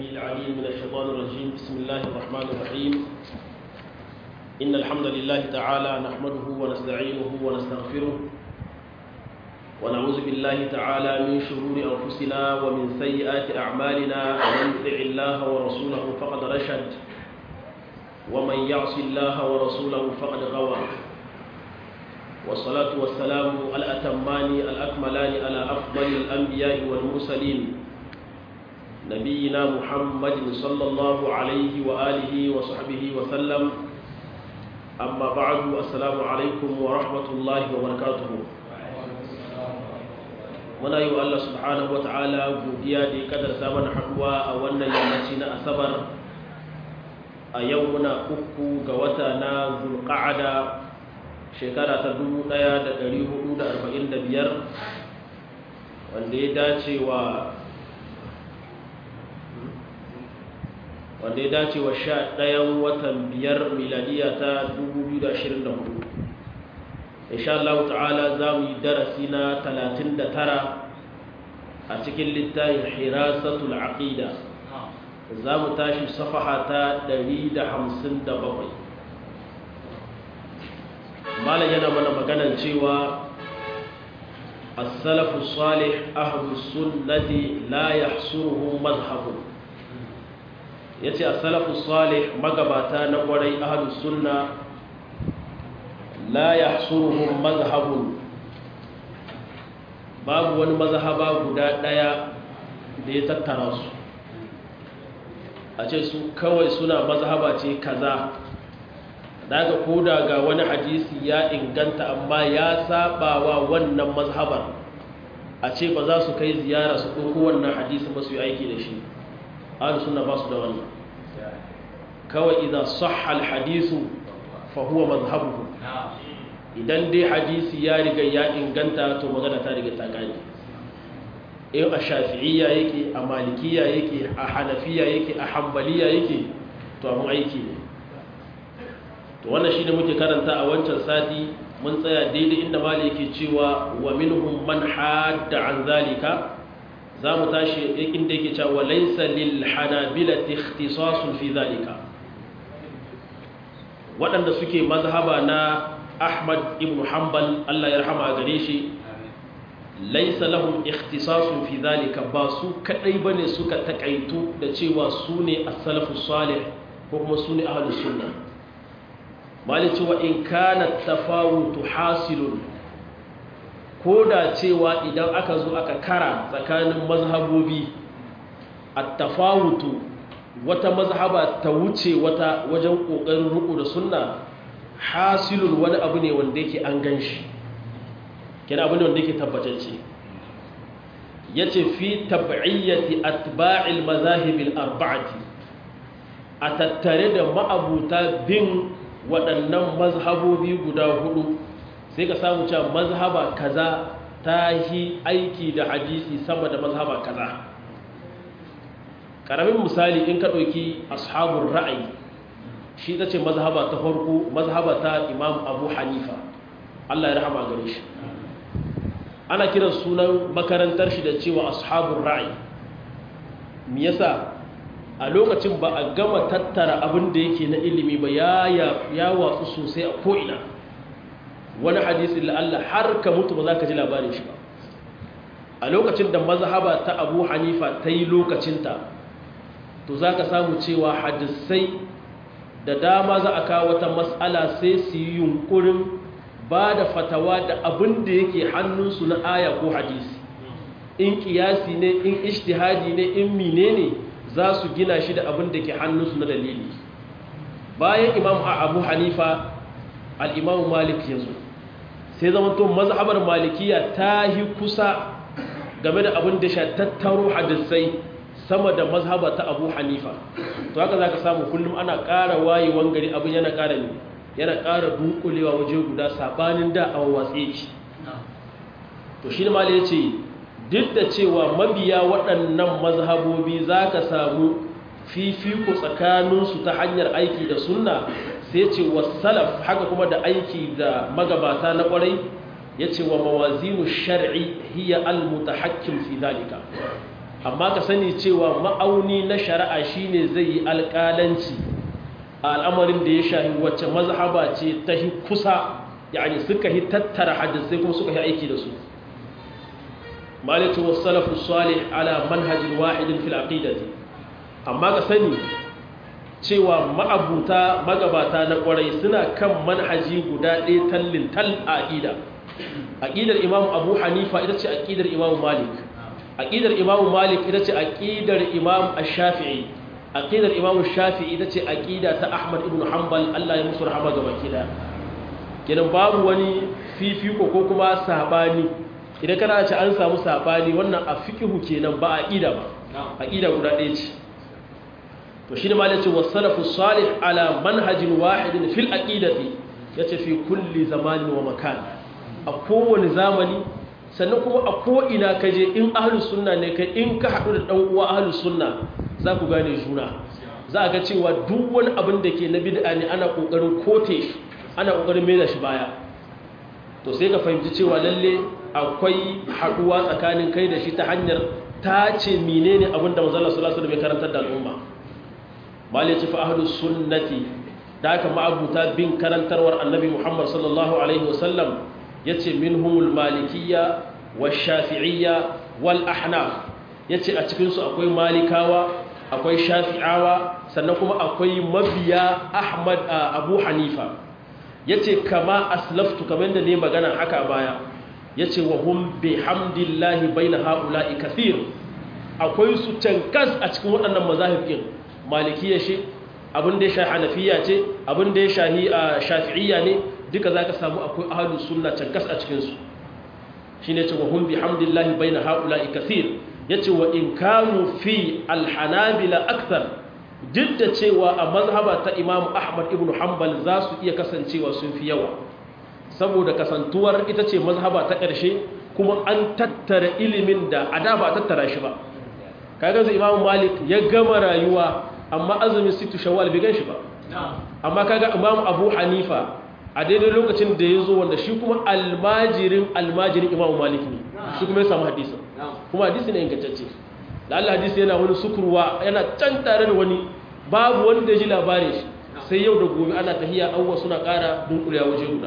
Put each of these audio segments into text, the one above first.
السميع العليم من الشيطان الرجيم بسم الله الرحمن الرحيم إن الحمد لله تعالى نحمده ونستعينه ونستغفره ونعوذ بالله تعالى من شرور أنفسنا ومن سيئات أعمالنا ومن يطع الله ورسوله فقد رشد ومن يعص الله ورسوله فقد غوى والصلاة والسلام الأتمان الأكملان على أفضل الأنبياء والمرسلين نبينا محمد صلى الله عليه وآله وصحبه وسلم أما بعد السلام عليكم ورحمة الله وبركاته muna yi wa Allah subhanahu wa ta'ala godiya da ya kadarta mana haduwa a wannan yammaci na asabar a yau muna uku ga wata na zulqa'ada shekara ta 1445 wanda ya dace wa wanda ya dace wa sha ɗayan watan biyar miladiya ta 2024 insha Allah ta'ala za mu yi darasi na 39 a cikin littafin hirasatul aqida za mu tashi safaha ta 157 malam yana mana maganan cewa as-salafu salih ahlus sunnati la yahsuruhu madhhabu yace as-salafu salih magabata na kwarai ahlus sunna la yahsuruhum madhhabun babu wani mazhaba guda daya da ya tattara su a ce su kawai suna mazhaba ce kaza daga koda ga wani hadisi ya inganta amma ya saba wa wannan mazhabar a ce ba za su kai ziyara su ɗauko wannan hadisi ba su yi aiki da shi ahlu sunna ba su da wannan kawai idan sahha al-hadisu fa huwa mazhabuhu idan dai hadisi ya riga ya inganta to magana ta riga ta gani in a shafi'iyya yake a malikiya yake a hanafiya yake a hambaliya yake to abin aiki ne to wannan shi ne muke karanta a wancan sati mun tsaya daidai inda mali yake cewa wa minhum man hadda an zalika za mu tashi inda yake cewa laysa lil hanabilati ikhtisasun fi zalika waɗanda suke mazhaba na Ahmad ibn Hanbal Allah ya rahama gare shi laisa lahum ikhtisasun fi zalika ba su kadai bane suka takaitu da cewa su ne as-salafus salih ko kuma su ne ahlus sunna mali cewa in kana tafawutu hasilun koda cewa idan aka zo aka kara tsakanin mazhabobi at-tafawutu wata mazhaba ta wuce wata wajen kokarin ruku da sunna hasilun wani abu ne wanda yake an gan shi kina abu ne wanda yake tabbatacce ya ce fi tab'iyyati atba'il mazahibil arba'ati a tattare da ma'abuta bin waɗannan mazhabobi guda hudu sai ka samu cewa mazhaba kaza ta yi aiki da hadisi sama da mazhaba kaza ƙaramin misali in ka ɗauki ashabun ra'ayi shi ta ce mazhaba ta farko mazhaba ta imam abu hanifa allah ya rahama gare shi ana kiran sunan makarantar shi da cewa ashabun ra'ayi me yasa a lokacin ba a gama tattara abin da yake na ilimi ba ya watsu sosai a ko'ina wani hadisi la'alla har ka mutu ba za ka ji labarin shi ba a lokacin da mazhaba ta abu hanifa ta yi lokacinta to za ka samu cewa hadisai da dama za a kawo wata matsala sai su yi yunkurin ba da fatawa da abin da yake hannunsu na aya ko hadisi in kiyasi ne in ishtihadi ne in mine ne za su gina shi da abin da ke hannunsu na dalili bayan imam abu hanifa al'imamu malik ya zo sai zama to mazhabar malikiya ta yi kusa game da abin da sha tattaro hadisai sama da mazhaba ta abu hanifa to haka za ka samu kullum ana ƙara wayewan gari abin yana ƙara ne yana ƙara dunkulewa waje guda saɓanin da a watse shi to shi ma ya ce duk da cewa mabiya waɗannan mazhabobi za ka samu fifiko tsakaninsu ta hanyar aiki da sunna sai ce wa salaf haka kuma da aiki da magabata na ƙwarai ya ce wa mawazinu shar'i hiya al-mutahakkim fi zalika amma ka sani cewa ma'auni na shari'a shine zai yi alƙalanci a al'amarin da ya shahi wacce mazhaba ce ta hi kusa yani suka hi tattara hadisai kuma suka yi aiki da su malitu wasalafu salih ala manhajin wahidin fil aqidati amma ka sani cewa ma'abuta magabata na kwarai suna kan manhaji guda ɗaya tallin tal a aqida aqidar imam abu hanifa ita ce aqidar imam malik aqidar imam malik ita ce aqidar imam ash-shafi'i aqidar imam ash-shafi'i ita ce aqida ta ahmad ibn hanbal Allah ya musu rahama ga bakila kenan babu wani fifiko ko kuma sabani idan kana ce an samu sabani wannan a fiqhu kenan ba aqida ba aqida guda ɗaya ce to shi ne ma yace wasalafu salih ala manhajin wahidin fil aqidati yace fi kulli zamanin wa makan a kowane zamani sannan kuma a ko ina kaje in ahlus sunna ne kai in ka haɗu da dan uwa ahlus sunna za ku gane juna za ga cewa duk wani abin da ke na bid'a ne ana kokarin kote shi ana kokarin mai da shi baya to sai ka fahimci cewa lalle akwai haɗuwa tsakanin kai da shi ta hanyar tace menene abin da manzo Allah sallallahu alaihi wasallam ya karantar da al'umma malai ce fa ahlus sunnati da haka ma'abuta bin karantarwar annabi Muhammad sallallahu alaihi wasallam yace minhumul malikiyya wash-shafi'iyya wal ahnaf yace a cikin su akwai malikawa akwai shafi'awa sannan kuma akwai mabiya Ahmad Abu Hanifa yace kama aslaftu kamar da ne magana haka baya yace wa hum bihamdillahi baina haula'i kathir akwai su cankas a cikin waɗannan mazahib din malikiya shi abin da ya shahi hanafiya ce abin da ya shahi shafi'iyya ne duka za ka samu akwai ahalus sunna cankas a cikinsu shi ne ce wa hun bi hamdillahi bai na haƙula'i kasir ya ce wa in kanu fi alhanabila akthar duk da cewa a mazhaba ta imamu ahmad ibn hanbal za su iya kasancewa sun fi yawa saboda kasantuwar ita ce mazhaba ta ƙarshe kuma an tattara ilimin da a da ba tattara shi ba kaga zai imamu malik ya gama rayuwa amma azumin situ shawwal bai ganshi ba amma kaga imamu abu hanifa a daidai lokacin da ya zo wanda shi kuma almajirin almajirin imamu malik ne shi kuma ya samu hadisa kuma hadisi ne ingantacce da Allah hadisi yana wani sukurwa yana can tare da wani babu wanda ya ji labarin shi sai yau da gobe ana tahiya awwa suna ƙara dunkulewa waje guda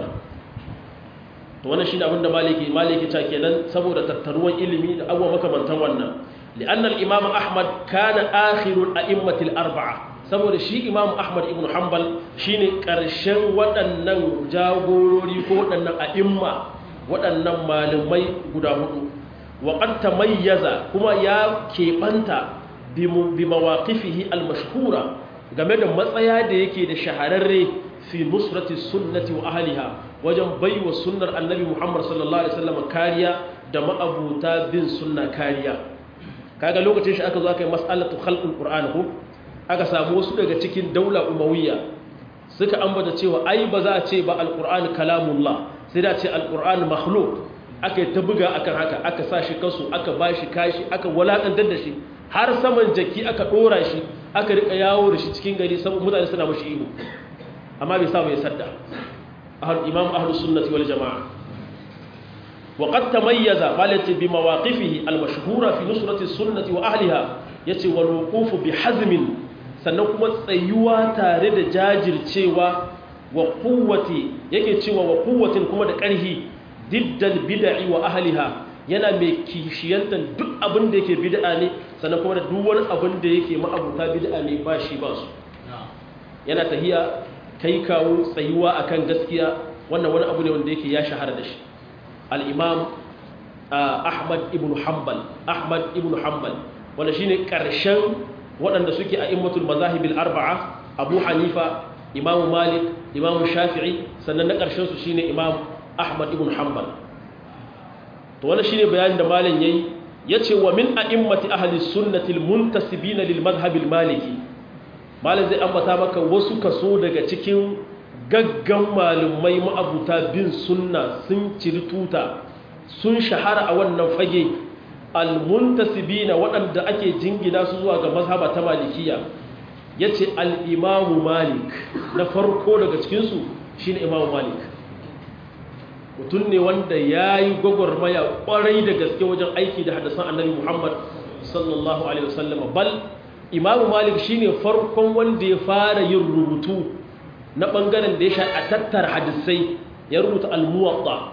to wannan shine abin da maliki maliki ta kenan saboda tattaruwan ilimi da abubuwa makamantan wannan لأن الإمام أحمد كان آخر الأئمة الأربعة saboda shi Imam Ahmad ibn Hanbal shine ƙarshen waɗannan jagorori ko waɗannan a'imma waɗannan malamai guda hudu wa qad tamayyaza kuma ya keɓanta bi mawaqifihi al-mashhura game da matsaya da yake da shahararre fi nusrati sunnati wa ahliha wajen baiwa sunnar annabi Muhammad sallallahu alaihi wasallam kariya da ma'abuta bin sunna kariya kaga lokacin shi aka zo aka yi mas'alatu khalqul qur'an ko aka samu wasu daga cikin daula umawiyya suka ambata cewa ai ba za a ce ba alqur'an kalamullah sai da ce alqur'an makhluq aka yi ta buga akan haka aka sa shi kasu aka bashi kashi aka walakantar da shi har saman jaki aka dora shi aka rika yawo da shi cikin gari saboda mutane suna mashi ihu amma bai samu ya sadda imam ahlus sunnati wal jamaa وقد تميز قالت بمواقفه المشهورة في نصرة السنة وأهلها يتي والوقوف بحزم سنكم تسيوا تارد جاجر تشيوا وقوة يكي تشيوا وقوة كما دكاره ضد البدع وأهلها yana mai kishiyantar duk abin da yake bid'a ne sannan kuma da duk wani abin da yake ma'abuta bid'a ne ba shi ba su yana tahiya kai kawo tsayuwa akan gaskiya wannan wani abu ne wanda yake ya shahara da shi al'imam ahmad ibn hanbal ahmad ibn hanbal wanda shine ƙarshen waɗanda suke a immatul mazahibil arba'a abu hanifa imamu malik imamu shafi'i sannan na ƙarshen su shine imam ahmad ibn hanbal to wannan shine bayanin da malam yayi yace wa min a'immati ahli sunnati almuntasibina lil madhhabil maliki malam zai ambata maka wasu kaso daga cikin gaggan malumai ma'abuta bin sunna sun ciri tuta sun shahara a wannan fage almuntasibina waɗanda ake jingina su zuwa ga mazhaba ta malikiya ya ce al'imamu malik na farko daga cikinsu shi ne imamu malik mutum ne wanda ya yi gwagwarmaya ƙwarai da gaske wajen aiki da hadasan annabi muhammad sallallahu alaihi wasallam bal imamu malik shine farkon wanda ya fara yin rubutu na bangaren da ya sha a tattara hadisai ya rubuta al-muwatta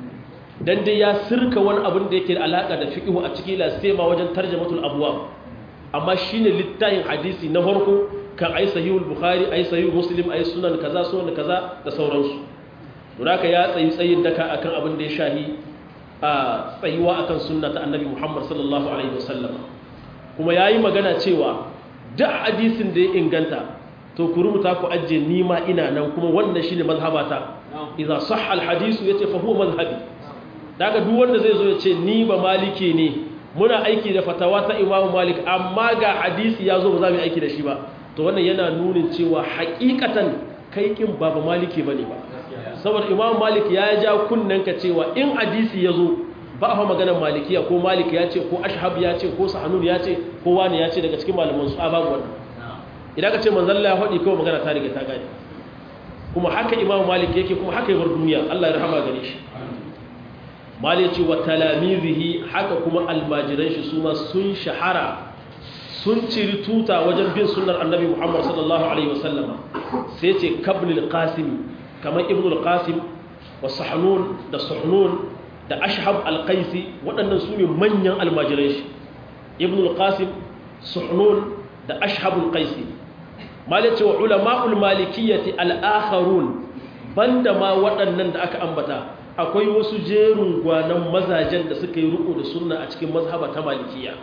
dan dai ya sirka wani abin da yake da alaka da fiqh a cikin lasema wajen tarjamatul abwab amma shine littafin hadisi na farko kan ai sahihul bukhari ai sahih muslim ai sunan kaza sunan kaza da sauransu don haka ya tsayi tsayin daka akan abin da ya shahi a tsayuwa akan sunna ta annabi muhammad sallallahu alaihi wasallam kuma yayi magana cewa duk hadisin da ya inganta to ku rubuta ku ajje nima ina nan kuma wannan shine mazhabata idza sahha alhadisu yace fa huwa mazhabi daga duk wanda zai zo ya ce ni ba maliki ne muna aiki da fatawa ta imamu malik amma ga hadisi ya zo ba za mu aiki da shi ba to wannan yana nunin cewa hakikatan kai kin ba ba maliki bane ba saboda imamu malik ya ja kunnen ka cewa in hadisi ya zo ba a maganar malikiya ko malik ya ce ko ashhab ya ce ko sahanun ya ce ko wani ya ce daga cikin malaman su a babu wannan idan ka ce manzon Allah ya faɗi kawai magana ta riga ta gane kuma haka imamu malik yake kuma haka yabar duniya Allah ya rahama gare shi malik ce wa talamizihi haka kuma almajiran shi su ma sun shahara sun ciri tuta wajen bin sunnar annabi muhammad sallallahu alaihi wasallama sai ce kabnil qasim kamar ibn al-qasim wa sahnun da suhnun da ashhab al-qaisi waɗannan su ne manyan almajiran shi ibn al-qasim suhnun da ashhab al-qaisi malik ce wa ulama'ul malikiyyati al-akharun banda ma waɗannan da aka ambata akwai wasu jerin gwanan mazajen da suka yi riko da sunna a cikin mazhaba ta malikiya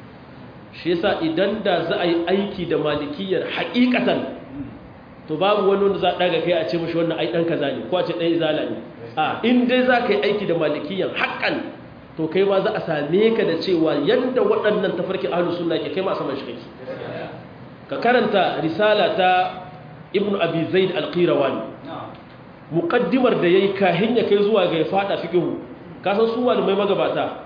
shi yasa idan da za a yi aiki da malikiyar haƙiƙatan to babu wani wanda za a ɗaga kai a ce mashi wannan ai ɗan kaza ne ko a ce ɗan izala ne a in dai za ka yi aiki da malikiyar haƙƙan to kai ma za a same ka da cewa yadda waɗannan tafarkin ahlus sunna ke kai ma a saman shi kake ka karanta risala ta ibnu abi zaid al-qirawani muƙaddimar da ya yi kahin ya kai zuwa ga ya fada fiƙihu kasan su malamai magabata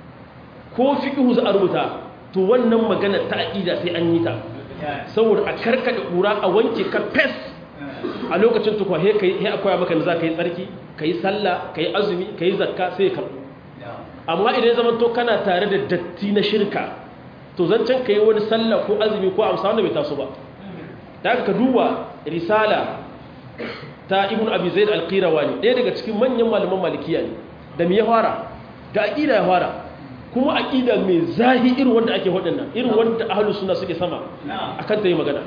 ko fiƙihu za a rubuta to wannan magana ta aƙida sai an yi ta saboda a karkaɗe ƙura a wanke ka fes a lokacin tukwa he akwai maka da za ka yi tsarki ka yi sallah ka yi azumi ka yi zakka sai ka amma idan ya zama to kana tare da datti na shirka to zancen ka yi wani sallah ko azumi ko amsa wanda bai taso ba ta ka duba risala ta ibn abi zaid al-qirawani ɗaya daga cikin manyan malaman malikiya ne da me ya fara da aqida ya fara kuma aqida mai zahi irin wanda ake wadannan irin wanda ahlus sunna suke sama akan ta yi magana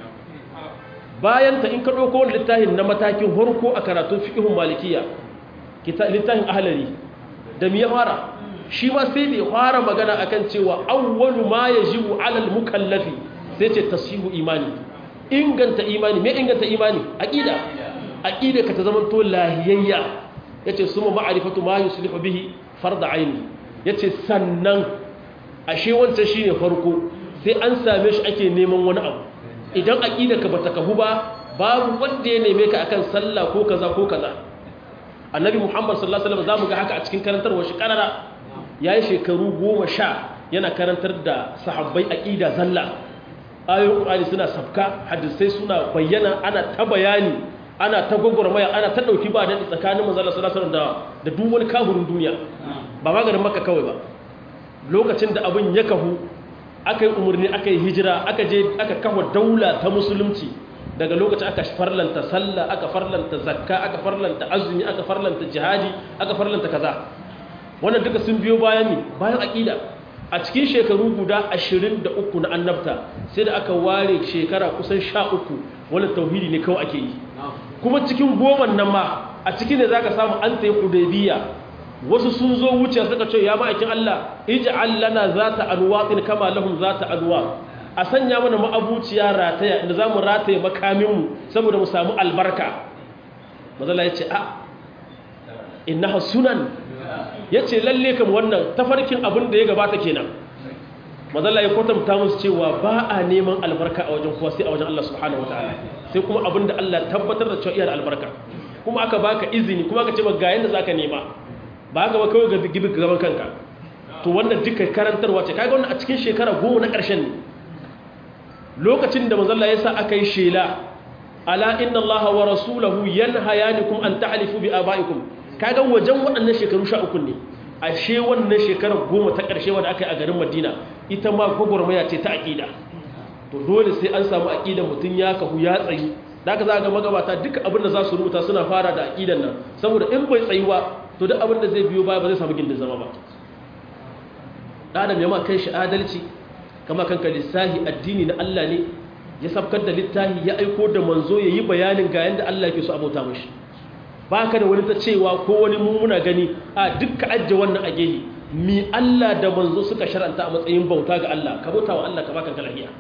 bayan ta in ka dauko littafin na matakin horko a karatun fiqhun malikiya littafin ahlari da me ya fara shi ma sai da ya fara magana akan cewa awwalu ma yajibu ala al-mukallafi sai ce tasihu imani inganta imani me inganta imani aqida aqida ka ta zama to lahiyayya yace suma ma'rifatu ma yuslihu bihi fard aini yace sannan ashe wancan shine farko sai an same shi ake neman wani abu idan aqida ka bata kahu ba babu wanda ya neme ka akan sallah ko kaza ko kaza annabi muhammad sallallahu alaihi wasallam zamu ga haka a cikin karantarwar shi karara yayi shekaru 10 yana karantar da sahabbai aqida zalla ayoyin qur'ani suna sabka hadisai suna bayyana ana ta bayani ana ta gwagwarmaya ana ta ɗauki ba daɗi tsakanin manzala salasar da da duk wani kahurin duniya ba maganin maka kawai ba lokacin da abin ya kahu aka yi umarni aka yi hijira aka je aka kafa daula ta musulunci daga lokacin aka farlanta sallah aka farlanta zakka aka farlanta azumi aka farlanta jihadi aka farlanta kaza wannan duka sun biyo bayan ne bayan aƙida a cikin shekaru guda 23 na annabta sai da aka ware shekara kusan 13 wannan tauhidi ne kawai ake yi kuma cikin goman nan ma a cikin da za ka samu an ta yi hudaybiya wasu sun zo wuce suka ce ya ma'aikin Allah ij'al lana zata anwaqin kama lahum zata anwaq a sanya mana ma'abuciya rataya inda zamu rataye makamin mu saboda mu samu albarka mazalla yace a innaha sunan yace lalle kam wannan tafarkin abin da ya gabata kenan mazalla ya kwatanta musu cewa ba a neman albarka a wajen kuwa sai a wajen Allah subhanahu wataala sai kuma abin da Allah tabbatar da cewa iya da albarka kuma aka baka izini kuma aka ce ba ga yanda zaka nema ba haka ba kawai ga gibi gaban kanka to wannan duka karantarwa ce kaga wannan a cikin shekara goma na ƙarshen ne lokacin da manzalla ya sa aka yi shela ala inna Allah wa rasulahu yanhayanikum an ta'lifu bi abaikum kaga wajen waɗannan shekaru 13 ne ashe wannan shekarar goma ta ƙarshe wanda aka yi a garin Madina ita ma gwagwarmaya ce ta aƙida to dole sai an samu aƙidan mutum ya kahu ya tsayi da aka za ga magabata duka abin da za su rubuta suna fara da aƙidan nan saboda in bai tsayuwa to duk abin da zai biyo baya ba zai samu gindin zama ba adam ya ma kai shi adalci kama kanka lissahi addini na Allah ne ya sabkar da littahi ya aiko da manzo ya yi bayanin ga yadda Allah ke so abota mashi ba ka da wani ta cewa ko wani mummuna gani a dukka ajiye wannan a gehe mi Allah da manzo suka sharanta a matsayin bauta ga Allah ka bauta wa Allah ka baka lafiya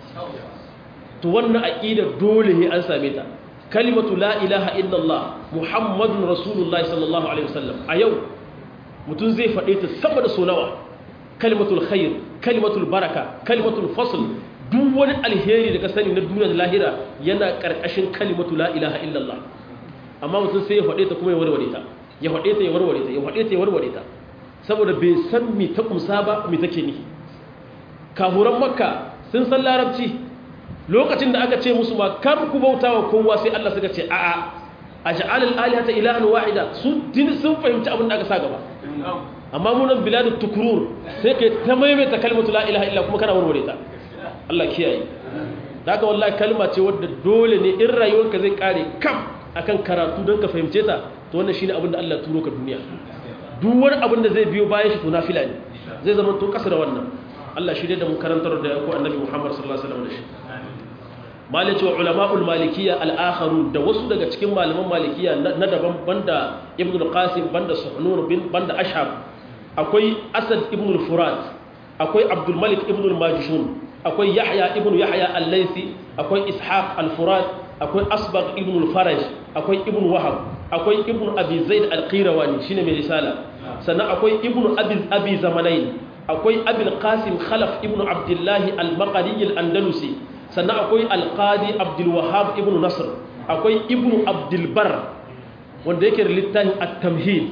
to wannan aqida dole ne an same ta kalimatu la ilaha illallah muhammadun rasulullahi sallallahu alaihi wasallam a yau mutum zai faɗe ta sama da sonawa kalimatul khair kalimatul baraka kalimatul fasl duk wani alheri da ka sani na duniya da lahira yana karkashin kalimatu la ilaha illallah amma mutum sai ya faɗe ta kuma ya warware ta ya faɗe ta ya warware ta ya faɗe ta ya warware ta saboda bai san mi ta kumsa ba mi take ni kafuran makka sun san larabci lokacin da aka ce musu ma kar ku bauta wa kowa sai Allah suka ce a'a aj'al al-alihata ilahan wahida su din sun fahimci abin da aka sa gaba amma mu nan biladu tukurur sai kai ta maimaita kalmatu la ilaha illa kuma kana warware ta Allah kiyaye daga wallahi kalma ce wadda dole ne in rayuwarka zai kare kam akan karatu don ka fahimce ta to wannan shine abin da Allah turo ka duniya duk wani abin da zai biyo bayan shi to nafila ne zai zama to kasa da wannan Allah shi da mu karantar da ko annabi Muhammad sallallahu alaihi wasallam da shi malaci wa ulama'ul malikiyya al-akharun da wasu daga cikin malaman malikiyya na daban banda ibn al-qasim banda suhnun bin banda ashab akwai asad ibn al-furat akwai abdul malik ibn al-majishun akwai yahya ibn yahya al-laythi akwai ishaq al-furat akwai asbaq ibn al-faraj akwai ibn wahab akwai ibn abi zaid al-qirawani shine mai risala sannan akwai ibn abi abi zamanain akwai abul qasim khalaf ibn abdullah al-maqdisi al-andalusi sannan akwai al-qadi abdul wahhab ibn nasr akwai ibn abdul bar wanda yake da littafin at-tamhid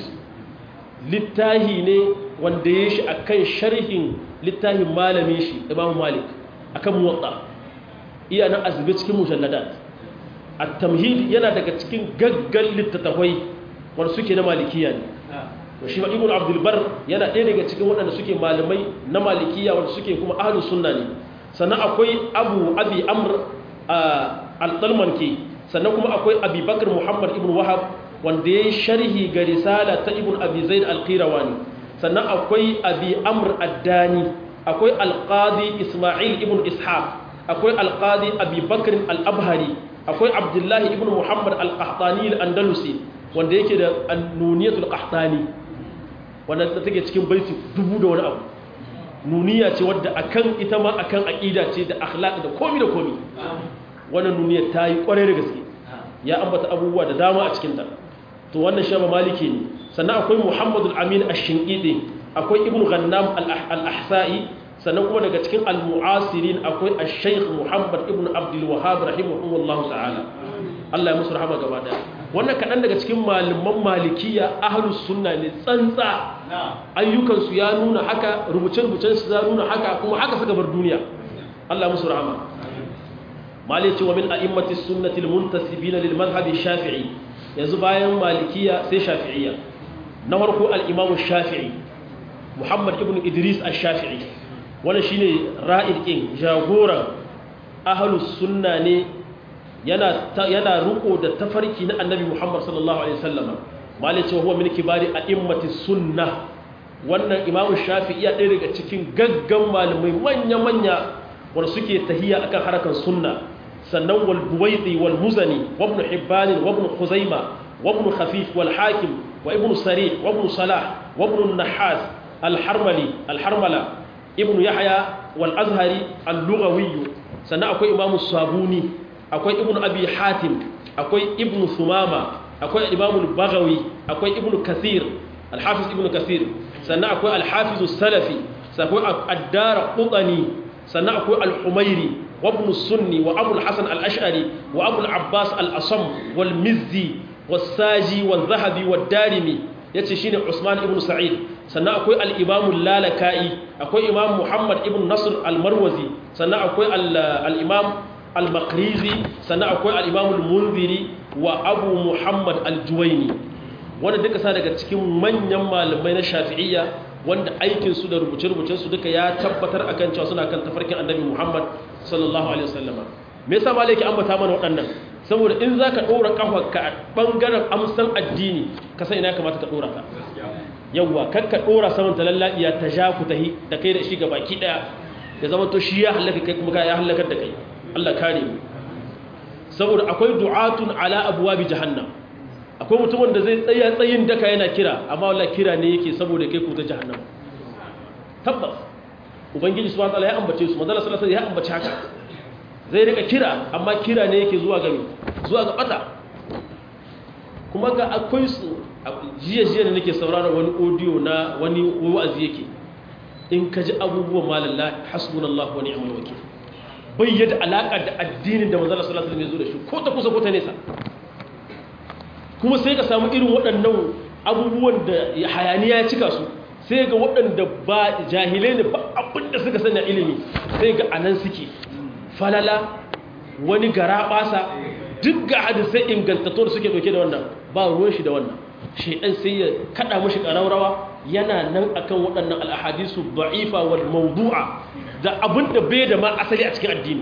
littahi ne wanda ya shi akan sharhin littafin malamin shi imam malik akan muwatta iya nan azube cikin mujalladat at-tamhid yana daga cikin gaggan littattafai wanda suke na malikiya ne to shi ma ibnu abdul bar yana ɗaya daga cikin waɗanda suke malamai na malikiya wanda suke kuma ahlus sunna ne sannan akwai abu abi amr al-talmanki sannan kuma akwai abi bakr muhammad ibn wahab wanda ya yi sharhi ga risala ta ibn abi zaid al-qirawani sannan akwai abi amr addani akwai alqadi isma'il ibn ishaq akwai alqadi abi bakr al-abhari akwai abdullahi ibn muhammad al-qahtani al-andalusi wanda yake da nuniyatul qahtani wanda ta take cikin baiti dubu da wani abu nuniya ce wadda akan ita ma akan aqida ce da akhlaq da komi da komi wannan nuniya ta yi kwarai da gaske ya ambata abubuwa da dama a cikin ta to wannan shaba maliki ne sannan akwai muhammadul amin ash-shinqidi akwai ibn ghannam al-ahsa'i sannan kuma daga cikin al-mu'asirin akwai ash-shaykh muhammad ibn abdul wahhab rahimahullahu ta'ala Allah ya musu rahama gaba daya wannan kadan daga cikin malaman malikiya ahlus sunna ne tsantsa ayyukan su ya nuna haka rubuce-rubucen su ya nuna haka kuma haka suka bar duniya Allah ya musu rahama malici wa min a'immati sunnati al-muntasibina lil madhhab shafii yanzu bayan malikiya sai shafi'iyya na farko al-imam shafi'i muhammad ibn idris ash-shafi'i wannan shine ra'id kin jagoran ahlus sunna ne yana yana ruko da tafarki na annabi muhammad sallallahu alaihi wasallam malici wa huwa min kibari a'immati sunnah wannan imam shafi'i ya ɗaya daga cikin gaggan malamai manya manya wanda suke tahiya akan harakan sunna sannan wal buwaidi wal muzani wa ibn hibban wa ibn khuzaima wa ibn khafif wal hakim wa ibn sarih wa ibn salah wa ibn nahas al harmali al harmala ibn yahya wal azhari al lughawi sannan akwai imam sabuni akwai ibn abi hatim akwai ibn sumama akwai imam al baghawi akwai ibn kathir al hafiz ibn kathir sannan akwai al hafiz salafi sannan akwai ad-dar qutani sannan akwai al humairi وابن السني وابو الحسن الاشعري وابو العباس الاصم والمزي والساجي والذهبي والدارمي yace shine Usman ibn Sa'id sannan akwai al-Imam al-Lalaka'i akwai Imam Muhammad ibn Nasr al-Marwazi sannan akwai al-Imam al-Maqrizi sannan akwai al-Imam al-Munziri wa Abu Muhammad al-Juwayni wanda duka sa daga cikin manyan malamai na Shafi'iyya wanda aikinsu da rubuce-rubucensu duka ya tabbatar akan cewa suna kan tafarkin annabi Muhammad sallallahu alaihi wasallama me yasa malaki ambata mana waɗannan saboda in zaka dora kafarka a bangaren amsan addini ka san ina kamata ka dora ka yawa kakka dora saman talallabiya ta ja ku tahi da kai da shi ga baki daya ya zama to shi ya halaka kai kuma ya halakar da kai Allah kare mu saboda akwai du'atun ala abwabi jahannam akwai mutumin da zai tsaya tsayin daka yana kira amma wallahi kira ne yake saboda kai ku ta jahannam tabbas ubangiji subhanahu wataala ya ambace su manzo sallallahu alaihi ya ambace haka zai rika kira amma kira ne yake zuwa ga zuwa ga bata kuma ga akwai su jiya jiya da nake saurara wani audio na wani wa'azi yake in ka ji abubuwan malalla hasbunallahu wa ni'mal wakeel bai yadda alaka da addinin da manzo sallallahu alaihi wasallam ya zo da shi ko ta kusa ko ta nesa kuma sai ka samu irin waɗannan abubuwan da hayaniya ya cika su sai ga waɗanda ba jahilai ne ba abinda suka sanya ilimi sai ga anan suke falala wani gara ɓasa duk ga hadisai ingantattu da suke ɗauke da wannan ba ruwan shi da wannan shaidan sai ya kaɗa mashi ƙararrawa yana nan akan waɗannan al'ahadisu ba'ifa wal mawdu'a da abinda bai da ma asali a cikin addini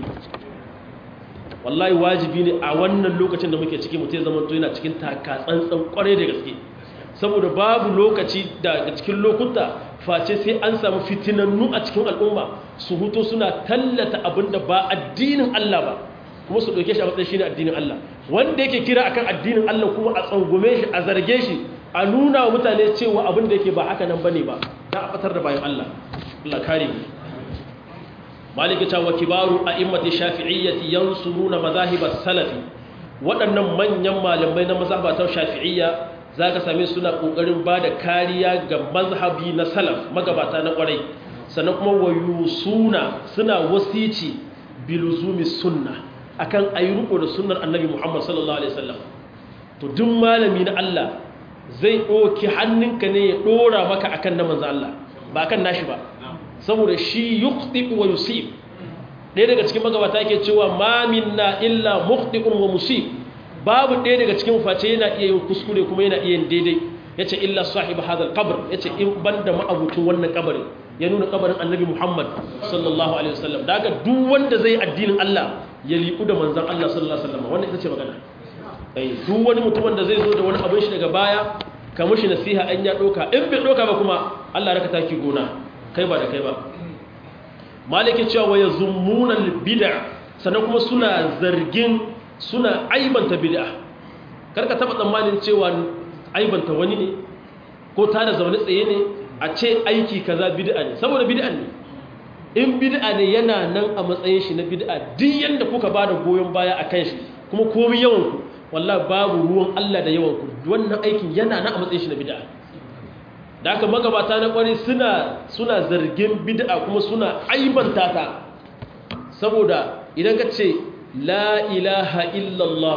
wallahi wajibi ne a wannan lokacin da muke ciki mutum zama to yana cikin taka tsantsan kwarai da gaske saboda babu lokaci daga cikin lokuta face sai an samu fitinannu a cikin al'umma su huto suna tallata abin da ba addinin Allah ba kuma su ɗauke shi a matsayin shi ne addinin Allah wanda yake kira akan addinin Allah kuma a tsangume shi a zarge shi a nuna wa mutane cewa abin da yake ba haka nan bane ba ta a fatar da bayan Allah Allah kare mu maliki ta wa kibaru a immati shafi'iyyati yansuruna mazahibas salafi waɗannan manyan malamai na mazhabatan shafi'iyya zaka same suna kokarin bada kariya ga mazhabi na salaf magabata na kwarai sannan kuma wayusuna suna wasici biluzumi sunna akan ayi riko da sunnar annabi Muhammad sallallahu alaihi wasallam to duk malami na Allah zai doki hannunka ne ya dora maka akan na manzo Allah ba akan nashi ba saboda shi yukhti wa yusib ɗaya daga cikin magabata yake cewa ma minna illa mukhti'un wa musib babu ɗaya daga cikin face yana iya yin kuskure kuma yana iya yin daidai yace illa sahib hadha al-qabr yace in banda ma'abucin wannan kabarin ya nuna kabarin annabi Muhammad sallallahu alaihi wasallam daga duk wanda zai addinin Allah ya liku da manzon Allah sallallahu alaihi wasallam wannan ita ce magana ai duk wani mutumin da zai zo da wani abin shi daga baya ka mushi nasiha an ya doka in bai doka ba kuma Allah raka taki gona kai ba da kai ba maliki cewa wa yazummuna bid'a sannan kuma suna zargin suna aibanta bid'a karka taba tsammanin cewa aibanta wani ne ko tada zaune tsaye ne a ce aiki kaza bid'a ne saboda bid'a ne in bid'a ne yana nan a matsayin shi na bid'a duk yanda kuka bada goyon baya akan shi kuma komai yawan ku wallahi babu ruwan Allah da yawan ku wannan aikin yana nan a matsayin shi na bid'a da aka magabata na kwari suna suna zargin bid'a kuma suna aibanta ta saboda idan ka ce la ilaha illallah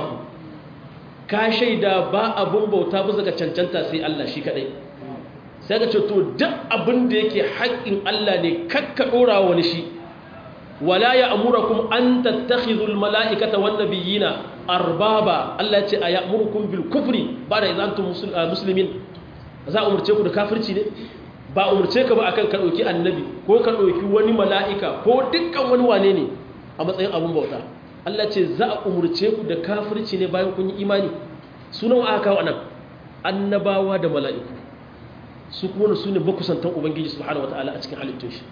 ka shaida ba abun bauta bisa ga cancanta sai Allah shi kadai sai ka ce to duk abin da yake haƙƙin Allah ne kakka dora wani shi wala ya amurakum an tattakhidul mala'ikata wan nabiyina arbaba Allah ya ce a ya'murukum bil kufri ba da idan antum muslimin za a umarce ku da kafirci ne ba umarce ka ba akan ka ɗauki annabi ko ka ɗauki wani mala'ika ko dukkan wani wane ne a matsayin abin bauta Allah ce za a umarce ku da kafirci ne bayan kun yi imani sunan aka kawo anan annabawa da mala'iku su kuma su ne makusantan ubangiji subhanahu wataala a cikin halittun shi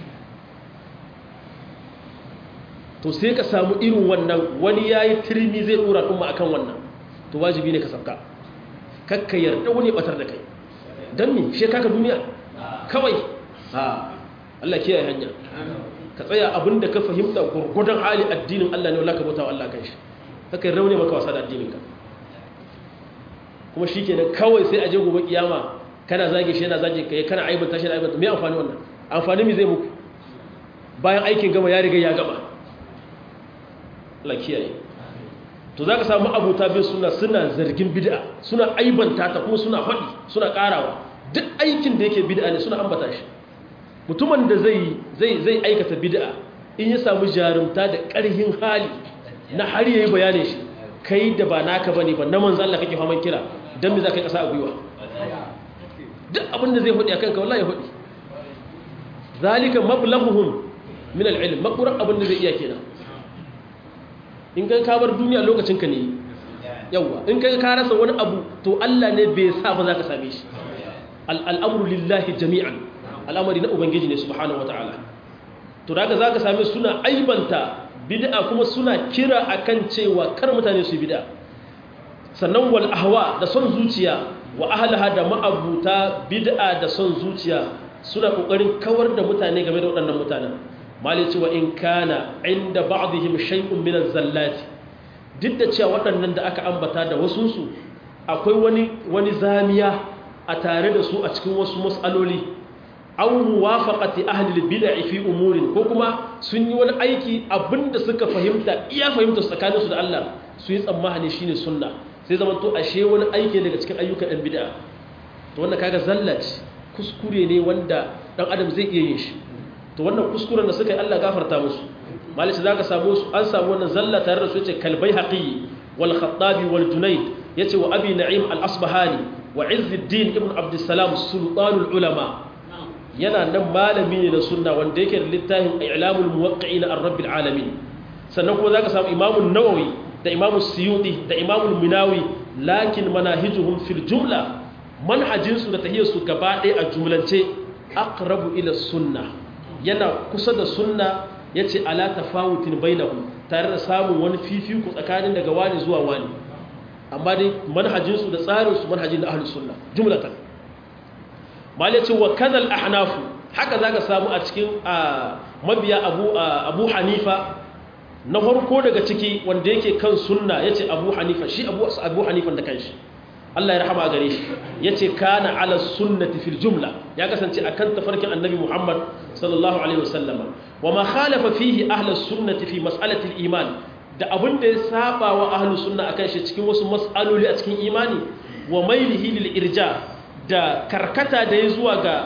to sai ka samu irin wannan wani yayi turmi zai dora kuma akan wannan to wajibi ne ka sabka kakka yarda wani batar da kai don me shi kaka duniya kawai ha Allah kiyaye hanya ka tsaya abinda ka fahimta gurgudan hali addinin Allah ne wallahi ka bauta wa Allah kan shi kaka yarda wani maka wasa da addinin ka kuma shikenan kawai sai a je gobe kiyama kana zage shi yana zage kai kana aibanta shi aibanta me amfani wannan amfani me zai muku bayan aikin gama ya riga ya gama Allah kiyaye to za ka samu abuta bin suna suna zargin bid'a suna aibanta ta kuma suna faɗi suna ƙarawa duk aikin da yake bid'a ne suna ambata shi mutumin da zai zai zai aikata bid'a in ya samu jarumta da ƙarhin hali na har yayi bayanin shi kai da ba naka bane ba na manzo Allah kake faman kira dan me za ka yi ƙasa a gwiwa duk abin da zai faɗi akan ka wallahi ya faɗi zalika mablaghuhum min al-ilm makuran abin da zai iya kenan in kan ka bar duniya lokacin ka ne yawa in kai ka rasa wani abu to Allah ne bai sa ba za ka same shi al'amru lillahi jami'an al'amari na ubangiji ne subhanahu wataala to daga za ka same suna aibanta bid'a kuma suna kira akan cewa kar mutane su bid'a sannan wal ahwa da son zuciya wa ahlaha da ma'abuta bid'a da son zuciya suna kokarin kawar da mutane game da waɗannan mutanen malici wa in kana inda ba'dihim shay'un min az-zallati duk da cewa waɗannan da aka ambata da wasunsu akwai wani wani zamiya a tare da su a cikin wasu mas'aloli aw muwafaqati ahli al-bid'i fi umurin ko kuma sun yi wani aiki abinda suka fahimta iya fahimta tsakanin su da Allah su yi tsammani shine sunna sai zaman to ashe wani aiki daga cikin ayyukan ɗan bid'a to wannan kaga zallaci kuskure ne wanda dan adam zai iya yin shi to wannan kuskuren da suka yi Allah gafarta musu malice zaka samu su an samu wannan zalla tare da su yace kalbai haqi wal khattabi wal junayd yace wa abi na'im al asbahani wa izzuddin ibn abd salam sultanul ulama yana nan malami ne na sunna wanda yake da littafin i'lamul muwaqqi'in ar rabbil alamin sannan kuma zaka samu imamu nawawi da imamu suyuti da imamu minawi lakin manahijuhum fil jumla manhajinsu da tahiyarsu gaba ɗaya a jumlance aqrabu ila sunna yana kusa da sunna yace ala tafawutin bainahum tare da samun wani fifiko tsakanin daga wani zuwa wani amma dai manhajinsu da tsarinsu manhajin da ahlus sunna jumlatan mal yace wa kadhal ahnaf haka zaka samu a cikin mabiya abu abu hanifa na farko daga ciki wanda yake kan sunna yace abu hanifa shi abu abu hanifan da kanshi Allah ya rahama gare shi yace kana ala sunnati fil jumla ya kasance akan tafarkin annabi Muhammad sallallahu alaihi wasallama wama khalafa fihi ahli sunnati fi mas'alati al iman da abin da ya saba wa ahli sunna akan shi cikin wasu mas'aloli a cikin imani wa mailihi lil irja da karkata da ya zuwa ga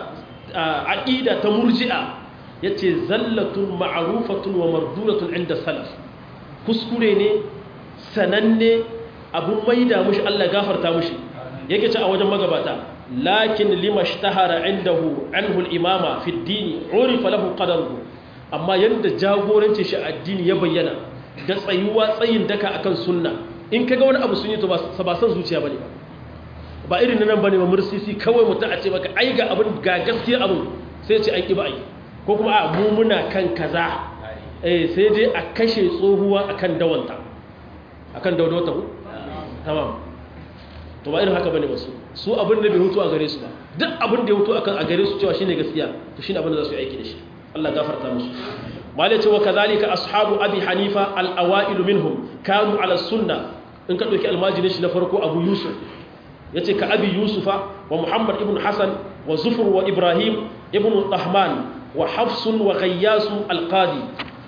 aqida ta murji'a yace zallatun ma'rufatun wa marduratun inda salaf kuskure ne sananne abun maida mushi Allah gafarta mushi yake ce a wajen magabata lakin lima shtahara indahu anhu al-imama fi ad-din urifa lahu qadaruhu amma yanda jagoranci shi addini ya bayyana da tsayuwa tsayin daka akan sunna in kaga wani abu sun yi to ba san zuciya bane ba irin nan bane ba mursisi kawai mutum a ce maka ai ga abin ga gaskiya abin sai ce an ki ba ai ko kuma a mu muna kan kaza eh sai dai a kashe tsohuwa akan dawanta akan daudawata ku tamam to ba irin haka bane ba su su abin da bai hutu a gare su ba duk abin da ya hutu akan a gare su cewa shine gaskiya to shine abin da za su yi aiki da shi Allah gafarta musu mala ce wa kadhalika ashabu abi hanifa al-awa'il minhum kanu ala sunna in ka dauki almajiri shi na farko abu yusuf yace ka abi yusufa wa muhammad ibn hasan wa zufur wa ibrahim ibn tahman wa hafs wa ghayyas al-qadi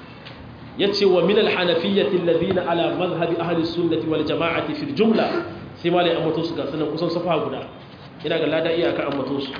yace wa min al-hanafiyyati alladhina ala madhhab ahli sunnati wal jama'ati fil jumla sai ma lai ambato su ga sanan kusan safa guda ina ga lada iyaka ambato su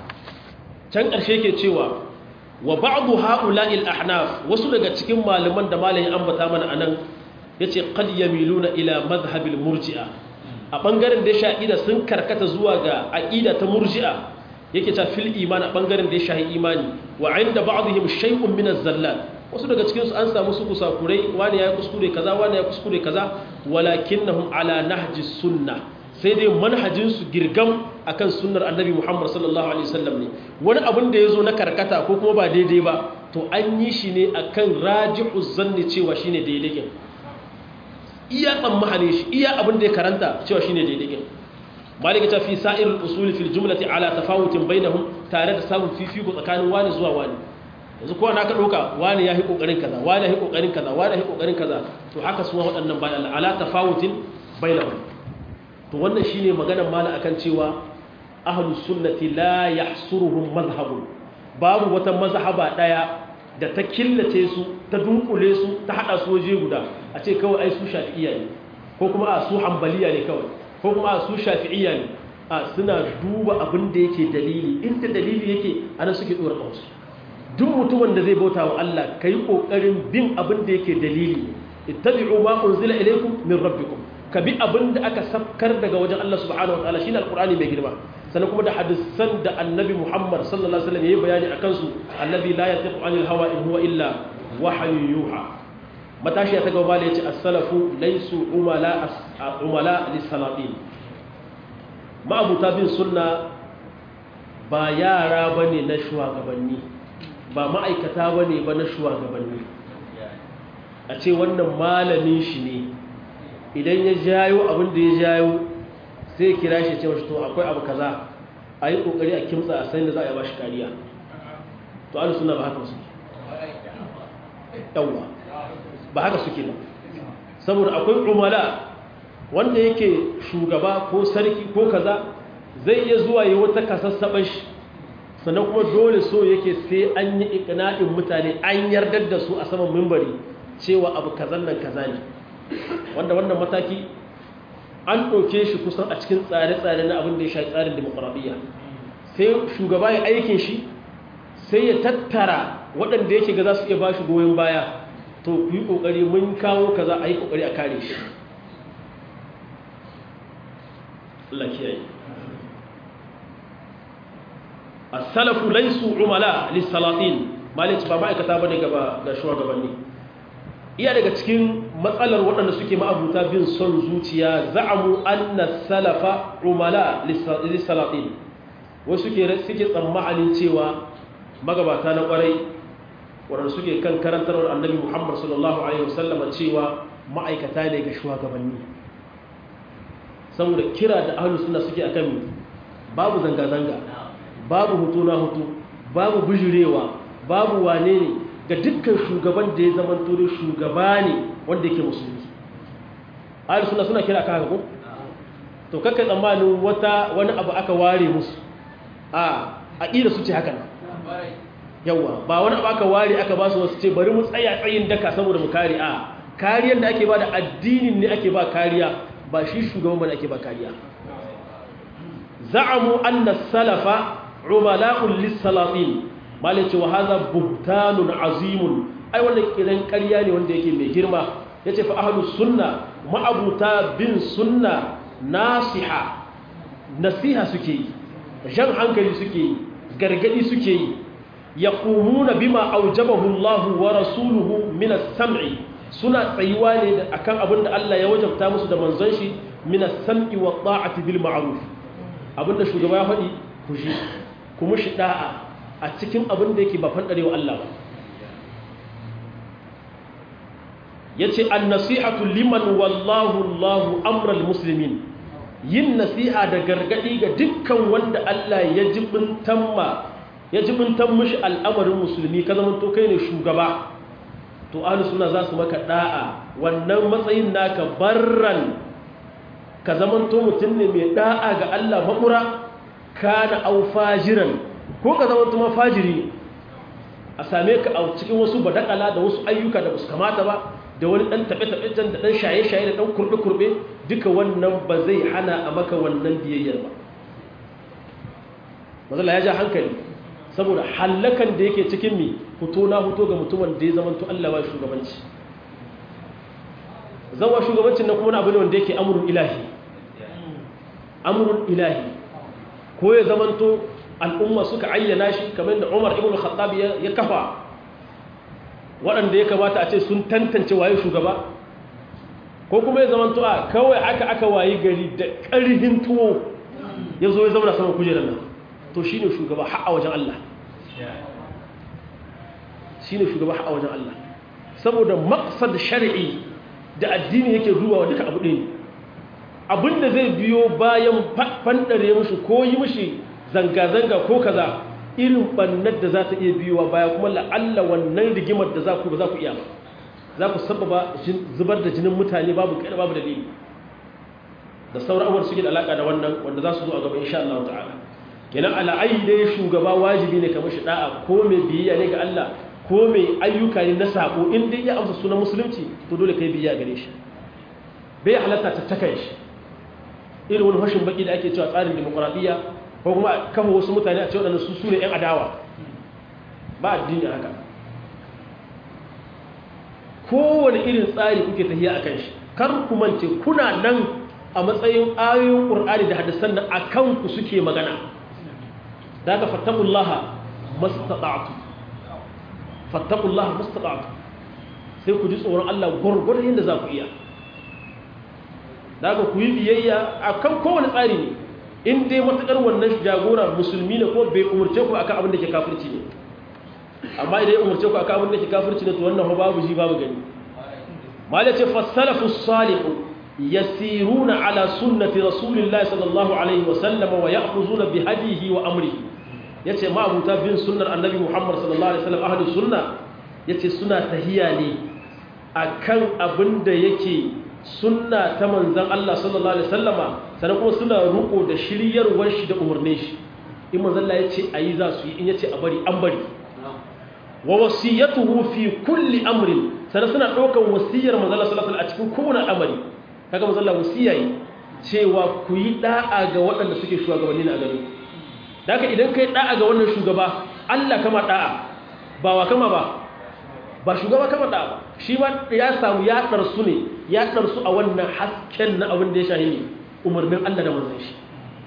can ƙarshe ke cewa wa ba'du ha'ula'il ahnaf wasu daga cikin malaman da malamin ambata mana anan yace qad yamiluna ila madhhabil murji'a a bangaren da ya sha'ida sun karkata zuwa ga aqida ta murji'a yake ta fil iman a bangaren da ya shahi imani wa inda ba'dihim shay'un min az-zallat wasu daga cikin su an samu su kusakurai wani ya kuskure kaza wani ya kuskure kaza walakinnahum ala nahji sunnah sai dai manhajinsu girgam akan sunnar annabi Muhammad sallallahu alaihi wasallam ne wani abin da yazo na karkata ko kuma ba daidai ba to an yi shi ne akan raji'u zanni cewa shine daidai iya tsammahane shi iya abin da ya karanta cewa shine daidai malika ta fi sa'ir al-usul fil jumlati ala tafawutin bainahum tare da samun fifiko tsakanin wani zuwa wani yanzu kowa na ka ɗauka wani ya yi ƙoƙarin kaza wani ya yi ƙoƙarin kaza wani ya yi ƙoƙarin kaza to haka suwa waɗannan bayan ala tafawutin bainahum to wannan shine maganar mala akan cewa ahlus sunnati la yahsuruhum madhhabun babu wata mazhaba daya da ta killace su ta dunkule su ta hada su waje guda a ce kawai ai su shafi'iyya ne ko kuma a su hanbaliya ne kawai ko kuma a su shafi'iyya ne a suna duba abin da yake dalili inda dalili yake ana suke dora kansu duk mutumin da zai bauta wa Allah kai kokarin bin abin da yake dalili ittabi'u ma unzila ilaykum min rabbikum ka bi abin da aka sabkar daga wajen Allah subhanahu wataala shine alqur'ani mai girma sannan kuma da hadisan da annabi Muhammad sallallahu alaihi wasallam yayi bayani akan su annabi la yatiqu anil hawa in huwa illa wahyu yuha matashi ta gaba da yace as-salafu laysu umala umala lis-salatin ma'abuta bin sunna ba yara bane na shugabanni ba ma'aikata bane ba na shugabanni a ce wannan malamin shi ne idan ya jayo abin da ya jayo sai kira shi ce mashi to akwai abu kaza a yi kokari a kimtsa a sanin da za a yi ba shi kariya to alu suna ba haka suke yawwa ba haka suke ba saboda akwai umala wanda yake shugaba ko sarki ko kaza zai iya zuwa yi wata kasassaɓar shi sannan kuma dole so yake sai an yi ikina'in mutane an yardar da su a saman mimbari cewa abu kazan nan kaza ne wanda wannan mataki an ɗauke shi kusan a cikin tsare-tsare na abin da ya sha tsarin demokuraɗiyya sai shugaba ya aikin shi sai ya tattara waɗanda yake ga za su iya ba shi goyon baya to ku yi ƙoƙari mun kawo kaza a yi ƙoƙari a kare shi Allah kiyaye as-salafu laysu umala lis-salatin malic ba ma'aikata bane gaba ga shugabanni iya daga cikin matsalar waɗanda suke ma'abuta bin son zuciya za'amu anna salafa umala lis-salatin wasu suke suke tsammanin cewa magabata na ƙwarai waɗanda suke kan karantar annabi Muhammad sallallahu alaihi wasallam cewa ma'aikata ne ga shugabanni saboda kira da ahlus sunna suke akan babu zanga-zanga babu hutu na hutu babu bijirewa babu wane ne ga dukkan shugaban da ya zama tore shugaba ne wanda yake musulmi ahlus sunna suna kira kan haka ko to kakka tsammanin wata wani abu aka ware musu a aqida su ce haka nan yawa ba wani abu aka ware aka ba su wasu ce bari mu tsaya tsayin daka saboda mu kare a kariyar da ake ba da addinin ne ake ba kariya ba shi shugaban ba ake ba kariya za'amu anna salafa umala'un lis-salatin malai ce wa hadha buhtanun azimun ai wannan kiran kariya ne wanda yake mai girma yace fa ahlus sunna ma'abuta bin sunna nasiha nasiha suke yi jan hankali suke yi gargadi suke yi yaqumuna bima aujabahu Allah wa rasuluhu min as-sam'i suna tsayuwa ne akan abin da Allah ya wajabta musu da manzon shi min as-sam'i wa ta'ati bil ma'ruf abinda shugaba ya faɗi ku shi ku mushi da'a a cikin abin da yake ba fandarewa Allah ba yace an-nasihatu liman wallahu Allahu amral muslimin yin nasiha da gargadi ga dukkan wanda Allah ya jibintan ma ya jibintan mishi al'amarin musulmi ka zama to kai ne shugaba to ahlus sunna za su maka da'a wannan matsayin naka barran ka zama to mutum ne mai da'a ga Allah makura kana au fajiran ko ka zama to mafajiri a same ka a cikin wasu badakala da wasu ayyuka da basu kamata ba da wani dan taɓe-taɓe can da dan shaye-shaye da dan kurɓe-kurɓe duka wannan ba zai hana a maka wannan biyayyar ba mazala ya ja hankali saboda hallakan da yake cikin mi fito na fito ga mutumin da ya zamanto Allah ba shugabanci zawa shugabancin na kuma na abu ne wanda yake amurin ilahi amurin ilahi ko ya zamanto al'umma suka ayyana shi kamar da Umar ibn Khattab ya kafa waɗanda ya kamata a ce sun tantance waye shugaba ko kuma ya zamanto a kawai aka aka wayi gari da ƙarhin tuwo ya zo ya zama saman kujerar nan to shi ne shugaba ha'a wajen Allah shi ne shugaba ha'a wajen Allah saboda maksad shari'i da addini yake dubawa duka abu ɗaya abinda zai biyo bayan fandare mushi ko yi mushi zanga-zanga ko kaza irin bannar da za ta iya biyowa baya kuma la'alla wannan rigimar da za ku ba za ku iya ba za ku sababa zubar da jinin mutane babu kai babu dalili da sauran abubuwan suke da alaka da wannan wanda za su zo a gaba insha Allah ta'ala kenan ala'ayi dai shugaba wajibi ne kamar shi da'a ko mai biyayya ne ga Allah ko mai ayyuka ne na sako in dai ya amsa sunan musulunci to dole kai biyayya gare shi bai halatta ta takan shi irin wani hashin baki da ake cewa tsarin demokradiyya ko kuma kafa wasu mutane a ce waɗanda su su ne 'yan adawa ba addini haka kowane irin tsari kuke tafiya a kan shi kar ku mance kuna nan a matsayin ayoyin ƙur'ani da hadisan nan a kanku suke magana da ka fattakullaha mastata'tu fattakullaha mastata'tu sai ku ji tsoron Allah gwargwadon yadda za ku iya da ku yi biyayya a kan kowane tsari ne in dai matuƙar wannan jagora musulmi ne ko bai umarce ku akan abin da ke kafirci ne amma idan ya umarce ku akan abin da ke kafirci ne to wannan babu ji babu gani mala ce fasalafu salihu yasiruna ala sunnati rasulillahi sallallahu alaihi wasallam wa ya'khuzuna bi hadihi wa amrihi yace ma abuta bin sunnar annabi muhammad sallallahu alaihi wasallam ahlus sunna yace suna tahiya ne akan abin da yake sunna ta manzan Allah sallallahu alaihi wasallama sannan kuma suna ruko da shiryarwar shi da umarnin shi in manzan Allah yace ayi za su yi in yace a bari an bari wa wasiyatuhu fi kulli amrin sannan suna ɗaukan wasiyar manzan Allah sallallahu alaihi a cikin kowane amari kaga manzan Allah wasiya yi cewa ku yi da'a ga waɗanda suke shugabanni na gari daga idan kai da'a ga wannan shugaba Allah kama da'a ba wa kama ba ba shugaba kama da'a ba shi ma ya samu ya ɗarsu ne ya ɗarsu a wannan hasken na abin da ya shahi ne umarnin Allah da manzan shi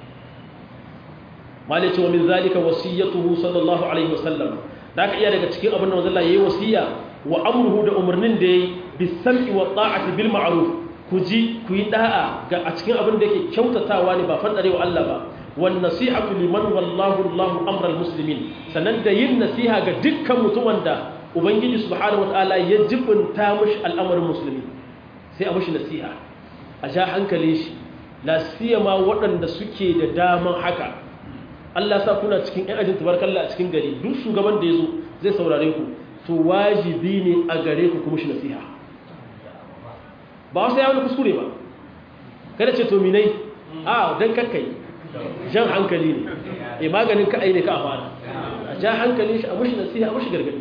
malai ce wa min zalika wasiyatuhu sallallahu alaihi wasallam da aka iya daga cikin abin da manzan Allah yayi wasiya wa amruhu da umarnin da yayi bisam'i wa ta'ati bil ma'ruf ku ji ku yi da'a ga a cikin abin da yake kyautatawa ne ba fadare wa Allah ba wan nasihatu liman wallahu Allahu amral muslimin sannan da yin nasiha ga dukkan mutumin da ubangiji subhanahu wataala ya jibinta mishi al'amarin musulmi sai a mishi nasiha a sha hankali shi la siyama waɗanda suke da daman haka Allah sa kuna cikin ƴan ajin tabarkalla a cikin gari duk shugaban da yazo zai saurare ku to wajibi ne a gare ku kuma shi nasiha ba wasu ya wani kuskure ba kada ce to minai a dan kakkai jan hankali ne e maganin ka ne ka a fara a ja hankali shi a mushi nasiha a mushi gargadi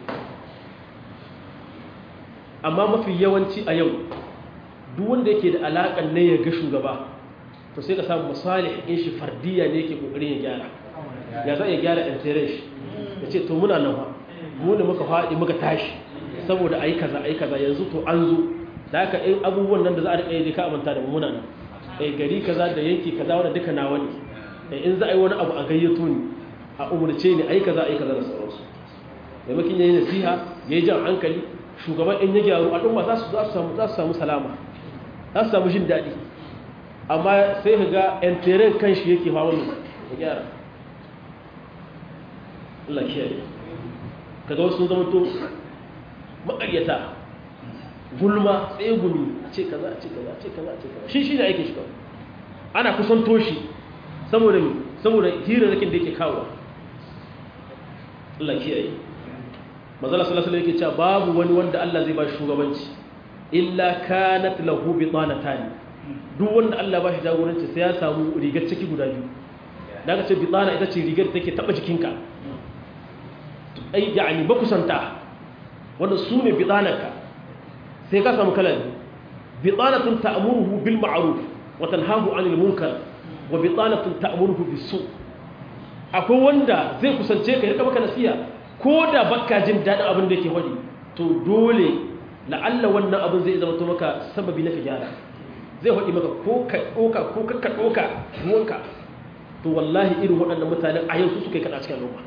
amma mafi yawanci a yau duk wanda yake da alaƙar ne ya ga shugaba to sai ka samu misali in shi fardiya ne yake kokarin ya gyara ya za ya gyara ɗantere shi ya ce to muna nan mu ne muka faɗi muka tashi saboda ayi kaza ayi kaza yanzu to an zo da haka in abubuwan nan da za a riƙa yi ka amanta da muna nan eh gari kaza da yanki kaza wanda duka nawa ne eh in za a yi wani abu a gayyato ni a umurce ni ayi kaza ayi kaza da sauransu maimakon yayi nasiha yayi jan hankali shugaban in ya gyaru al'umma za su samu za su samu salama za su samu jin daɗi amma sai ka ga yan teren kan shi yake hawa mu ya gyara Allah kiyaye kaga wasu zama to maƙaryata gulma tsaye gumi a ce kaza a ce kaza a ce kaza a ce kaza shi shi ne aikin shi kawai ana kusanto shi saboda mi saboda hirarrakin da yake kawo Allah kiyaye mazala sallallahu alaihi yake cewa babu wani wanda Allah zai ba shi shugabanci illa kanat lahu bitanatan duk wanda Allah ba shi jagoranci sai ya samu rigar ciki guda biyu daga ce bitana ita ce rigar da take taba jikinka ai yani bakusanta wanda su ne bitanarka sai ka samu kala bitanatun ta'muruhu bil ma'ruf wa tanhahu 'anil munkar wa bitanatun ta'muruhu bis su akwai wanda zai kusance ka rika maka nasiha ko da baka jin dadin abin da yake wadi to dole la'alla wannan abin zai zama to maka sababi na gyara zai wadi maka ko ka doka ko ka doka ruwanka to wallahi irin waɗannan mutanen a yau su suka yi kada cikin al'umma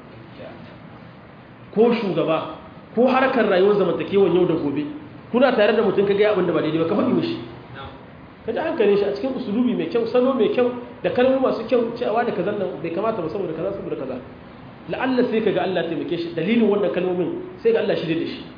ko shugaba ko harkar rayuwar zamantakewan yau da gobe kuna tare da mutum kaga abin da ba daidai ba ka faɗi mishi ka ji hankalin shi a cikin usulubi mai kyau salo mai kyau da kalmomi masu kyau cewa da kazan nan bai kamata ba saboda kaza saboda kaza la'alla sai kaga Allah taimake shi dalilin wannan kalmomin sai ga Allah shi da shi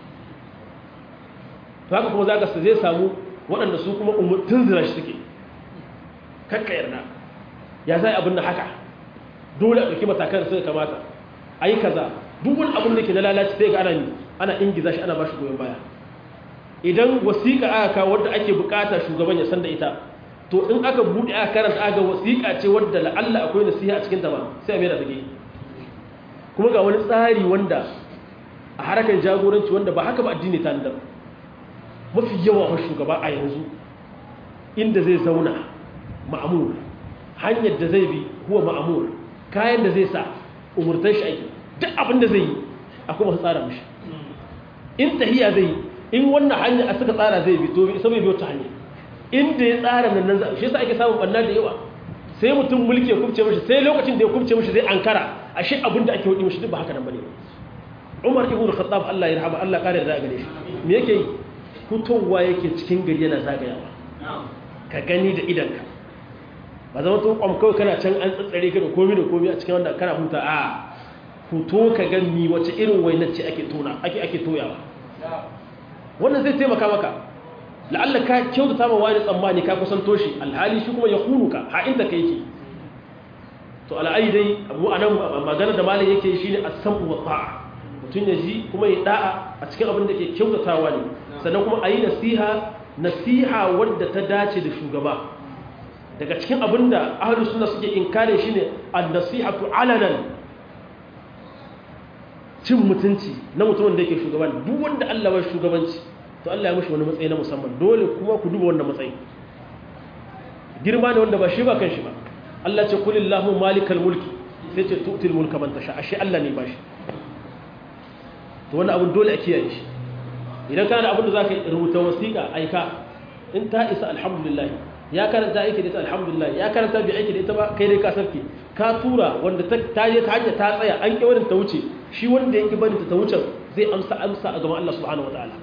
to haka kuma zaka zai samu waɗanda su kuma umurtun zira shi suke kakka yarda ya zai abin da haka dole a ɗauki matakan da suka kamata ayi kaza duk wani abin da ke na lalaci sai ga ana ana ingiza shi ana ba shi goyon baya idan wasiƙa aka kawo wadda ake bukata shugaban ya san da ita to in aka buɗe aka karanta aka wasiƙa ce wadda la'alla akwai nasiha a cikin ta ba sai a mai da take kuma ga wani tsari wanda a harkar jagoranci wanda ba haka ba addini ta da mafi yawa wa shugaba a yanzu inda zai zauna ma'amur hanyar da zai bi huwa ma'amur kayan da zai sa umurtar shi aiki duk abin da zai yi akwai masu tsara mashi in tahiya zai yi in wannan hanya a suka tsara zai bi to sai bai biyo ta hanya inda ya tsara nan nan za shi yasa ake samun banna da yawa sai mutum mulki ya kubce mishi sai lokacin da ya kubce mishi zai ankara ashe abin da ake hudi mishi duk ba haka nan bane Umar ibn Khattab Allah ya rahama Allah kare da gare shi me yake yi fitowa yake cikin gari yana zagayawa ka gani da idanka ba zama tun kwam kawai kana can an tsatsare ka da komi da komi a cikin wanda kana huta a fito ka gani wace irin wainar ce ake tona ake ake toyawa wannan zai taimaka maka la'alla ka kyautata ma wani tsammani ka kusanto shi alhali shi kuma ya hunuka ha inda ka yake to al'ayi dai abu anan magana da malam yake shine as-sam'u wa ta'a mutum ya ji kuma ya da'a a cikin abin da ke kyautatawa ne sannan kuma a yi nasiha nasiha wadda ta dace da shugaba daga cikin abin da ahalus suna suke inkare shi ne an-nasihatu alanan cin mutunci na mutumin da yake shugaban duk wanda Allah bai shugabanci to Allah ya mishi wani matsayi na musamman dole kuma ku duba wannan matsayi girma ne wanda ba shi ba kan shi ba Allah ce kulillahu malikal mulki sai ce tu'til mulka man tasha ashe Allah ne ba shi to wannan abin dole a kiyaye shi idan kana da abin da zaka rubuta wasiƙa aika in ta isa alhamdulillah ya karanta aiki da ita alhamdulillah ya karanta bi aiki da ita ba kai dai ka sarki ka tura wanda ta ta je ta hanya ta tsaya an ki barin ta wuce shi wanda yake barin ta ta wuce zai amsa amsa a gaban Allah subhanahu wataala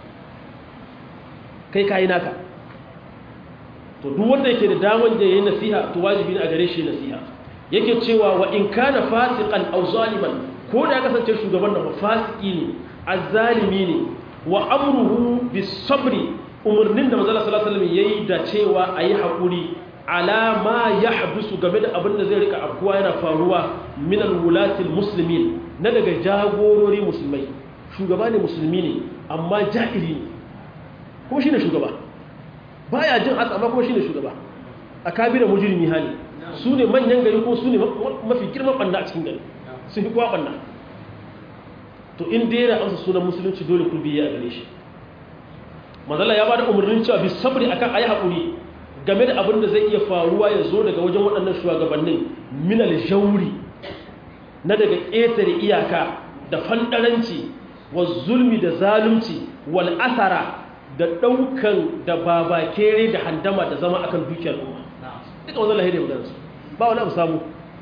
kai kai naka to duk wanda yake da daman da yayin nasiha to wajibi ne a gare shi nasiha yake cewa wa in kana fasiqan aw zaliman ko da ya kasance shugaban nan fasiki ne azzalimi ne wa amruhu bisabri umarnin da manzala sallallahu alaihi wasallam yayi da cewa ayi hakuri ala ma yahbisu game da abin da zai rika afkuwa yana faruwa min alwulati almuslimin na daga jagorori musulmai shugaba ne musulmi ne amma jahili ne kuma shine shugaba baya jin haka amma kuma shine shugaba akabira mujrimi hali su ne manyan gari ko su ne mafi girman banna a cikin gari sun fi kowa banna to in dai yana amsa sunan musulunci dole ku biye a gare shi manzala ya bada umarnin cewa bi sabri akan ayi hakuri game da abin da zai iya faruwa ya zo daga wajen waɗannan shugabannin minal jauri na daga ƙetare iyaka da fandaranci wa zulmi da zalunci wal asara da ɗaukan da babakere da handama da zama akan dukiyar umma duka wanzan lahiri maganarsu ba wani abu samu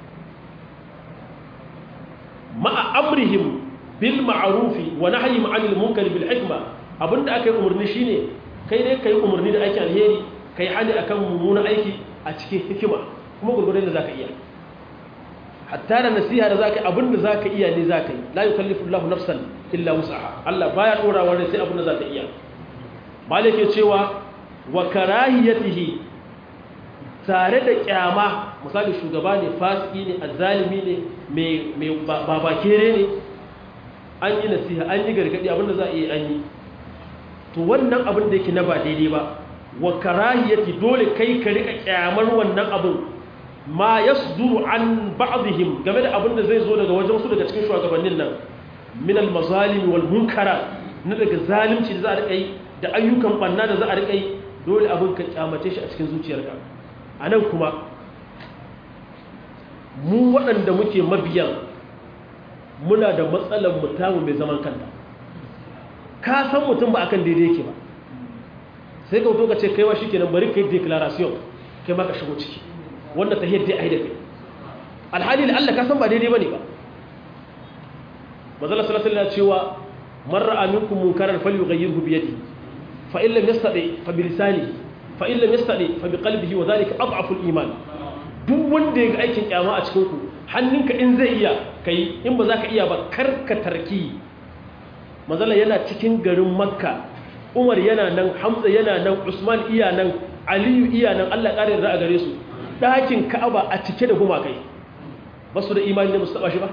ma'a amrihim bil ma'arufi wa nahyihim 'anil munkari bil hikma abinda aka yi umarni shine kai ne kai umarni da aikin alheri kai hali akan mummuna aiki a cikin hikima kuma gurgurdan da zaka iya hatta da nasiha da zaka yi abinda zaka iya ne zaka yi la yukallifu Allahu nafsan illa wus'aha Allah baya dora wa sai abinda zaka iya malik ya cewa wa karahiyatihi tare da kyama misali shugaba ne fasiki ne azzalimi ne mai mai babakere ne an yi nasiha an yi gargadi abinda za a yi an yi to wannan abin da yake na ba daidai ba wa karahiyati dole kai ka rika kyamar wannan abin ma yasduru an ba'dihim game da abin da zai zo daga wajen su daga cikin shugabannin nan min al mazalim wal munkara na daga zalunci da za a rika yi da ayyukan banna da za a rika yi dole abin ka kyamace shi a cikin zuciyarka anan kuma mu waɗanda muke mabiyan muna da matsalar mutamu mai zaman kanta ka san mutum ba akan daidai yake ba sai ka wuto ka ce kaiwa shi kenan bari kai declaration kai maka shigo ciki wanda ta yadda ai da kai alhali da Allah ka san ba daidai bane ba manzala sallallahu alaihi wasallam cewa man ra'a minkum munkaran falyughayyirhu bi yadihi fa in lam yastati fa bi lisanihi fa in lam yastati fa bi qalbihi wa dhalika adhafu al-iman duk wanda ya ga aikin kyama a cikin ku hannunka in zai iya kai in ba za ka iya ba karka tarki mazala yana cikin garin makka umar yana nan hamza yana nan usman iya nan aliyu iya nan allah ƙarin za a gare su ɗakin ka'aba a cike da gumakai ba su da imani ne musu taɓa shi ba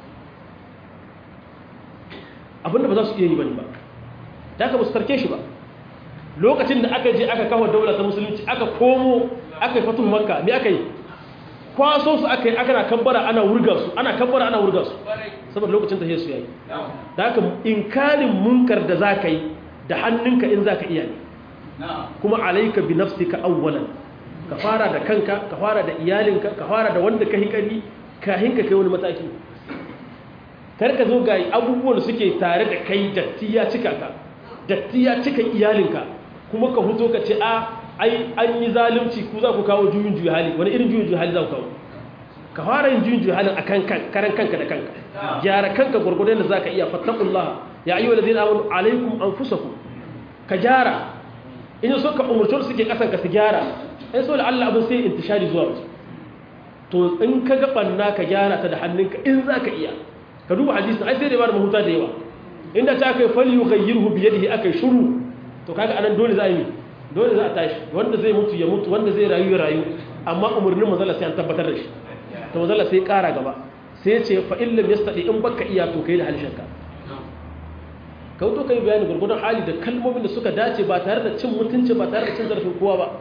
abinda ba za su iya yi ba ne ba da aka musu tarke shi ba lokacin da aka je aka kawo daular ta musulunci aka komo aka yi fatun makka me aka yi kwaso su aka yi aka na kabbara ana wurga su ana kabbara ana wurga su saboda lokacin ta yesu yayi da haka inkarin munkar da zaka yi da hannunka in zaka iya ne kuma alayka bi nafsika awwalan ka fara da kanka ka fara da iyalinka ka fara da wanda ka hikari kahin ka kai wani mataki kar ka zo ga abubuwan da suke tare da kai datti ya cika ka datti ya cika iyalinka kuma ka huto ka ce a ai an yi zalunci ku za ku kawo juyin juyi hali wani irin juyin juyi hali za ku kawo ka fara yin juyin juyi halin a kan karan kanka da kanka gyara kanka gwargwadon da za ka iya fattakullah ya ayyuwa da zai amonu alaikum an fusa ku ka gyara in so ka umarci suke kasan ka su gyara in so da allah abin sai intishari zuwa wasu to in ka ga ɓanna ka gyara ta da hannunka in za ka iya ka duba hadisin ai sai da ba da mahuta da yawa inda ta kai fali yu gayyirhu biyadihi akai shuru to kaga anan dole za a yi dole za a tashi wanda zai mutu ya mutu wanda zai rayu ya rayu amma umarnin manzala sai an tabbatar da shi to manzala sai kara gaba sai ce fa illam yastadi in baka iya to kai da halshenka ka wuto kai bayani gurgurdan hali da kalmomin da suka dace ba tare da cin mutunci ba tare da cin zarafin kowa ba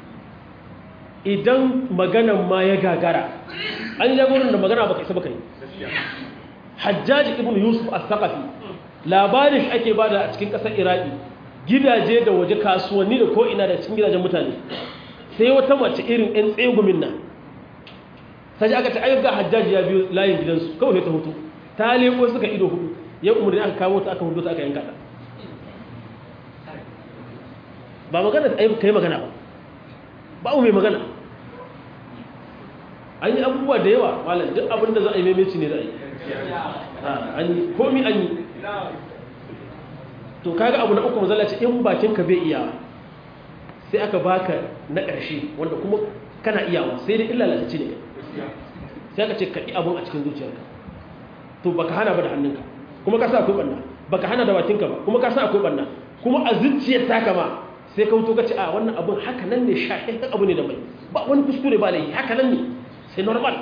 idan maganan ma ya gagara an yi jagorin da magana baka isa baka yi hajjaji ibn yusuf al-thaqafi labarin shi ake bada a cikin kasar iraki gidaje da waje kasuwanni da ko ina da cikin gidajen mutane sai wata mace irin ɗan tsegumin nan sai aka ta ayyuka hajjaji ya biyo layin gidansu kawai sai ta hutu ta leko suka ido hudu ya umarni aka kawo ta aka hudu ta aka yanka ta ba magana da ayyuka yi magana ba ba mai magana an yi abubuwa da yawa malam duk abin da za a yi maimaici ne za a yi an yi komi an yi to kaga abu na uku mazala ce in bakinka bai iya sai aka baka na ƙarshe wanda kuma kana iyawa sai dai illa lalace ne sai aka ce kaɗi abun a cikin zuciyarka to baka hana ba da hannunka kuma ka sa akwai ɓanna baka hana da bakinka ba kuma ka sa akwai ɓanna kuma a zuciyar taka ma sai ka wuto ka ce a wannan abun haka nan ne shahin abu ne da mai ba wani kuskure ba laifi haka nan ne sai normal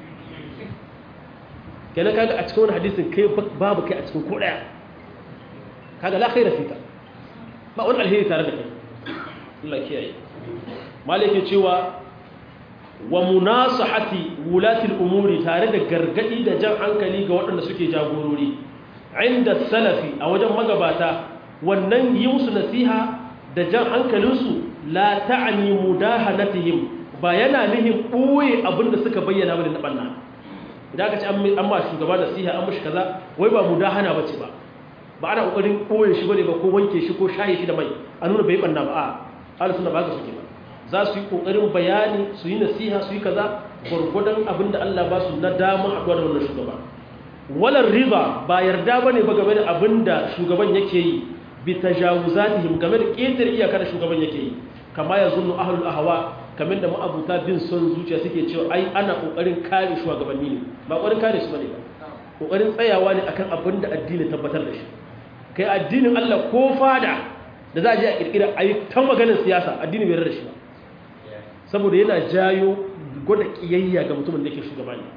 kenan kaga a cikin wani hadisin kai babu kai a cikin ko daya kaga la khaira fika ba wani alheri tare da kai Allah kiyaye malike cewa wa munasahati wulati al-umuri tare da gargadi da jan hankali ga waɗanda suke jagorori inda salafi a wajen magabata wannan yi musu nasiha da jan hankalinsu la ta'ani mudahanatihim ba yana nihin ɓoye abinda suka bayyana bane na ɓanna idan aka ce an ma shugaba nasiha an mashi kaza wai ba mudahana bace ba ba ana kokarin ɓoye shi bane ba ko wanke shi ko shaye shi da mai a nuna bai ɓanna ba a ahlus sunna ba ga suke ba za su yi kokarin bayani su yi nasiha su yi kaza gurgudan abinda Allah ba su na dama a da wannan shugaba walar riba ba yarda bane ba game da abinda shugaban yake yi bi tajawuzatihim game da ƙetar iyaka da shugaban yake yi kama ya zunnu ahlul ahwa kamar da ma'abuta bin son zuciya suke cewa ai ana kokarin kare shugabanni ne ba kokarin kare su bane ba kokarin tsayawa ne akan abin da addini tabbatar da shi kai addinin Allah ko fada da za a je a kirkira ai ta maganar siyasa addini bai rarra shi ba saboda yana jayo gwada kiyayya ga mutumin da yake shugaba ne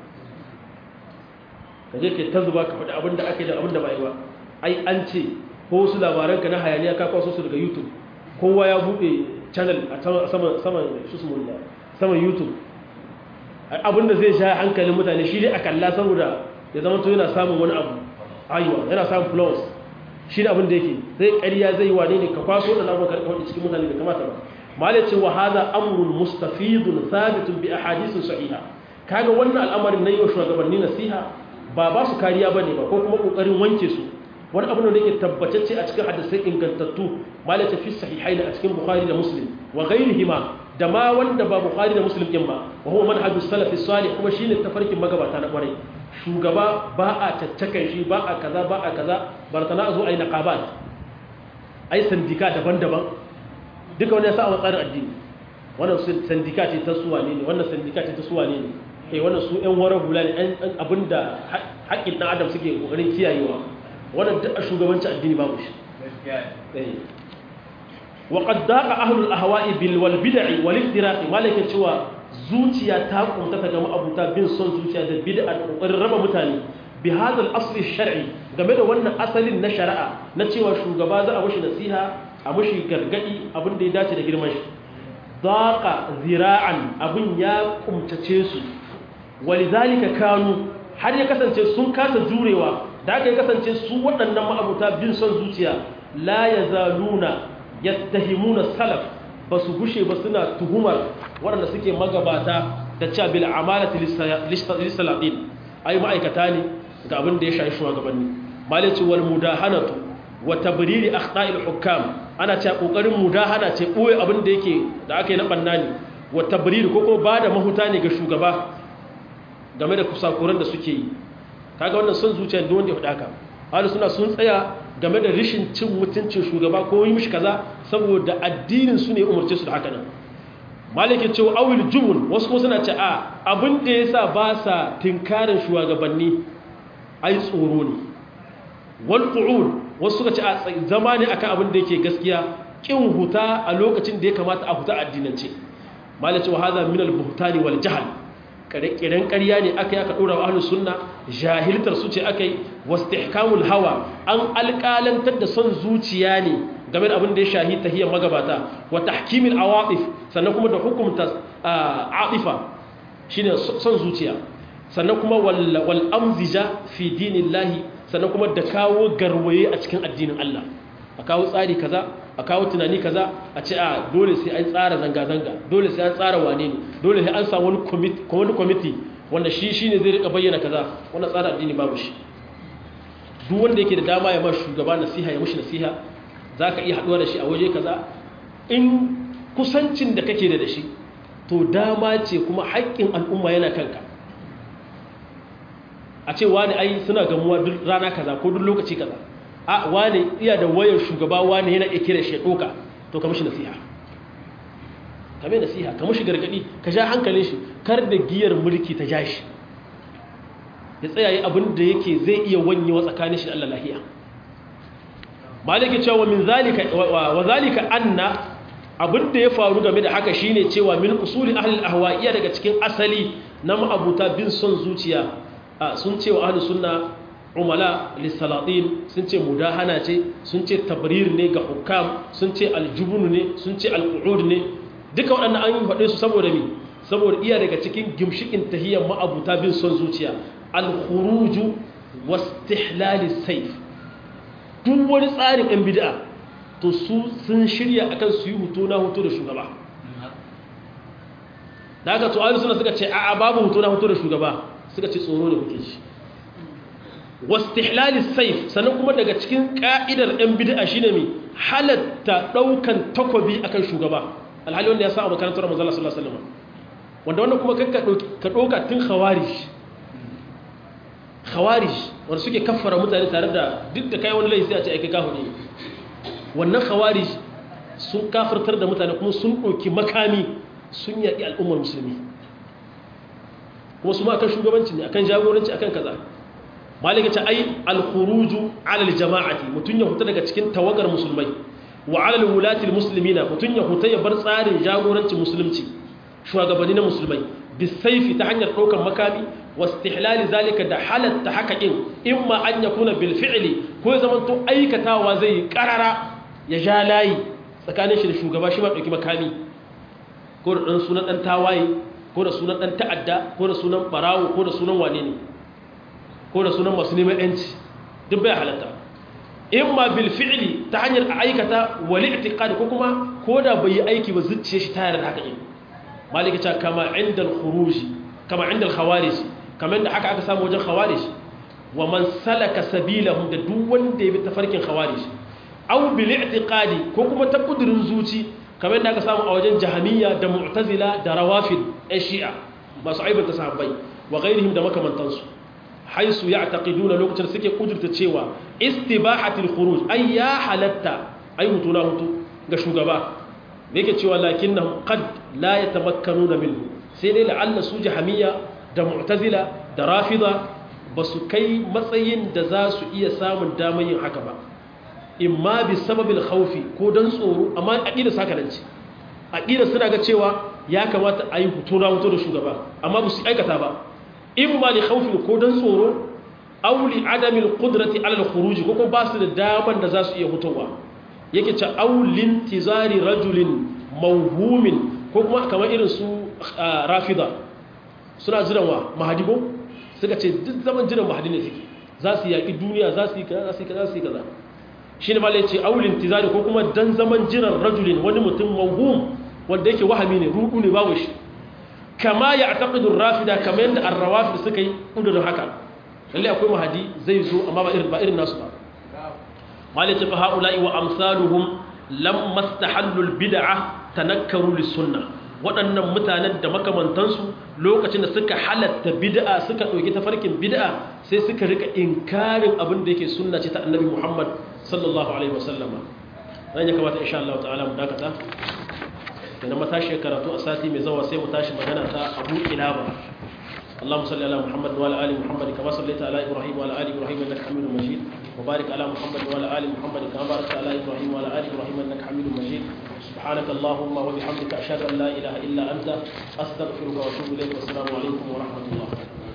ka je ke ta zuba ka faɗi abin da ake da abin da ba yi ba ai an ce ko su labaran ka na hayaniya ka kwaso su daga youtube kowa ya buɗe channel a saman saman youtube abinda zai sha hankalin mutane shi ne a kalla saboda ya zama to yana samun wani abu ayuwa yana samun plus shi ne abinda yake zai ƙarya zai wane ne ka kwaso da labar karɓar wadda cikin mutane da kamata ba malicin wa hada amrun mustafidun sabitun bi ahadisin sahiha kaga wannan al'amarin na yi wa shugabanni nasiha ba ba su kariya bane ba ko kuma kokarin wanke su wani abu da yake tabbatacce a cikin hadisai ingantattu malaka fi sahihaini a cikin bukhari da muslim wa ghairihima da ma wanda ba bukhari da muslim din ba wa huwa manhajus salafi salih kuma shine tafarkin magabata na kwarai shugaba ba a caccakan shi ba a kaza ba a kaza bartana a zo ai naqabat ai sandika daban-daban duka wani ya sa a tsarin addini wannan sandika ce ta suwa ne wannan sandika ce ta suwa ne eh wannan su ƴan wara hula ne abinda haƙƙin ɗan adam suke ƙoƙarin kiyayewa wannan duk a shugabanci addini babu shi wa qad daqa ahlul ahwa'i bil wal bid'i wal iftiraq malaka cewa zuciya ta kunta ta gama abuta bin son zuciya da bid'a da kokarin raba mutane bi hadha al asli shar'i game da wannan asalin na shari'a na cewa shugaba za a mushi nasiha a mushi gargadi abin da ya dace da girman shi daqa zira'an abin ya kumtace su walidhalika kanu har ya kasance sun kasa jurewa da aka yi kasance su waɗannan ma'abuta bin son zuciya la ya zaluna ya tahimuna salaf ba su gushe ba suna tuhumar waɗanda suke magabata da cewa bil amalati lissalatin ai ma'aikata ne ga abin da ya shafi shugabanni malici wal mudahanatu wa tabriri akhta'il hukam ana ce kokarin mudahana ce boye abin da yake da aka yi na banna ne wa tabrir ko kuma bada mahuta ne ga shugaba game da kusakuran da suke yi kaga wannan son zuciya da wanda ya faɗa ka ahlus sunna sun tsaya game da rishin cin mutuncin shugaba ko yi mishi kaza saboda addinin su ne umarce su da haka nan malikin cewa awil jubun wasu kuma suna ce a abin da yasa ba sa tinkarin shugabanni ai tsoro ne wal qu'ud wasu suka ce a zama ne akan abin da yake gaskiya kin huta a lokacin da ya kamata a huta addinance malikin wa hadha min al buhtani wal jahl kiran ƙarya ne aka yi aka ɗora wa ahlus sunna jahiltar su ce aka yi wastihkamul hawa an alƙalantar da son zuciya ne game da abin da ya shahi tahiyar magabata wa tahkimil awatif sannan kuma da hukumta atifa shine son zuciya sannan kuma wal amzija fi dinillahi sannan kuma da kawo garwaye a cikin addinin Allah a kawo tsari kaza a kawo tunani kaza a ce a dole sai an tsara zanga-zanga dole sai an tsara wane ne dole sai an samu wani kwamiti wanda shi shi ne zai rika bayyana kaza wannan tsara addini babu shi duk wanda yake da dama ya ma shugaba nasiha ya mushi nasiha za ka iya haɗuwa da shi a waje kaza in kusancin da kake da da shi to dama ce kuma haƙƙin al'umma yana kanka a ce wani ai suna gamuwa duk rana kaza ko duk lokaci kaza a wane iya da wayar shugaba wane yana iya kira shi doka to ka mishi nasiha ka mai nasiha ka mishi gargadi ka sha hankalin shi kar da giyar mulki ta ja shi ya tsaya yi abin da yake zai iya wanyewa tsakanin shi da Allah lahiya maliki cewa min zalika wa zalika anna abin da ya faru game da haka shine cewa min usuli ahli al iya daga cikin asali na ma'abuta bin son zuciya sun ce wa ahli sunna umala lissalatin sun ce mudahana ce sun ce tabrir ne ga hukam sun ce aljubun ne sun ce alqu'ud ne duka waɗannan an yi faɗe su saboda mi saboda iya daga cikin gimshikin tahiyyar ma'abuta bin son zuciya alkhuruju wastihlali saif duk wani tsarin ɗan bid'a to su sun shirya akan su yi hutu na hutu da shugaba da haka to ayyuka suna suka ce a'a babu hutu na hutu da shugaba suka ce tsoro ne kuke shi wastihlali saif sannan kuma daga cikin ka'idar ɗan bid'a shine mai halatta ɗaukan takobi akan shugaba alhali wanda ya sa a makarantar manzala sallallahu alaihi wasallam wanda wannan kuma ka ɗauka tun khawarij khawarij wanda suke kaffara mutane tare da duk da kai wani laifi a ce aiki kahu ne wannan khawarij sun kafirtar da mutane kuma sun ɗauki makami sun yaƙi al'ummar musulmi kuma su ma akan shugabanci ne akan jagoranci akan kaza malika ce ai al-khuruju ala al-jama'ati mutun ya huta daga cikin tawagar musulmai wa ala al-wulati al-muslimina mutun ya huta ya bar tsarin jagorancin musulunci shugabanni na musulmai bisayfi ta hanyar daukar makami wastihlal zalika da halatta haka in imma an yakuna bil fi'li ko ya zamanto aikatawa zai karara ya ja layi tsakanin shi da shugaba shi ma dauki makami ko da dan sunan dan tawaye ko da sunan dan ta'adda ko da sunan barawo ko da sunan wane ne ko da sunan masu neman yanci duk bai halatta in ma bil fi'li ta hanyar a aikata wal i'tiqad ko kuma ko da bai yi aiki ba zuciye shi ta yarda haka in malika ta kama inda al khuruj kama inda al khawarij kamar da haka aka samu wajen khawarij wa man salaka sabilahum da duk wanda ya bi tafarkin khawarij aw bil i'tiqadi ko kuma ta kudurin zuci kamar da aka samu a wajen jahamiyya da mu'tazila da rawafid ai shi'a masu aibanta sahabbai wa ghairihim da makamantansu haisu ya taƙiduna lokacin suke kudurta cewa istibahatul khuruj ay ya halatta ay hutu na hutu ga shugaba da yake cewa lakinnahum qad la yatamakkanuna minhu sai dai la'alla su jahamiyya da mu'tazila da rafida ba su kai matsayin da za su iya samun damar yin haka ba imma bi sababil khawfi ko dan tsoro amma aqida saka nan ce aqida suna ga cewa ya kamata a yi hutu na hutu da shugaba amma ba su aikata ba imma li khawfin ko dan tsoro aw li adami alqudrati ala alkhuruj ko kuma ba su da daman da za su iya hutowa yake ce aw lintizari rajulin mawhumin ko kuma kamar irin su rafida suna jiran wa mahadibo suka ce duk zaman jiran mahadi ne suke za su yaki duniya za su yi kaza za su yi kaza za su yi kaza shine malai ce aw lintizari ko kuma dan zaman jiran rajulin wani mutum mawhum wanda yake wahami ne rudu ne babu shi kama ya taƙidun rafida kama yadda an rawafida suka yi ƙudurin haka lalle akwai mahadi zai zo amma ba irin nasu ba malice fa haula'i wa amsaluhum lamma istahallul bid'a tanakkaru lis-sunnah waɗannan mutanen da makamantansu lokacin da suka halatta bid'a suka ɗauki tafarkin bid'a sai suka rika inkarin abin da yake sunna ce ta annabi Muhammad sallallahu alaihi wasallam dan ya kamata insha Allah ta'ala mu dakata idan matashi karatu a sati mai zawa sai mu tashi magana ta Abu Ilaba اللهم صل على محمد وعلى ال محمد كما صليت على ابراهيم وعلى ال ابراهيم انك حميد مجيد وبارك على محمد وعلى ال محمد كما باركت على ابراهيم وعلى ال ابراهيم انك حميد مجيد سبحانك اللهم وبحمدك اشهد ان لا اله الا انت استغفرك واتوب اليك والسلام عليكم ورحمه الله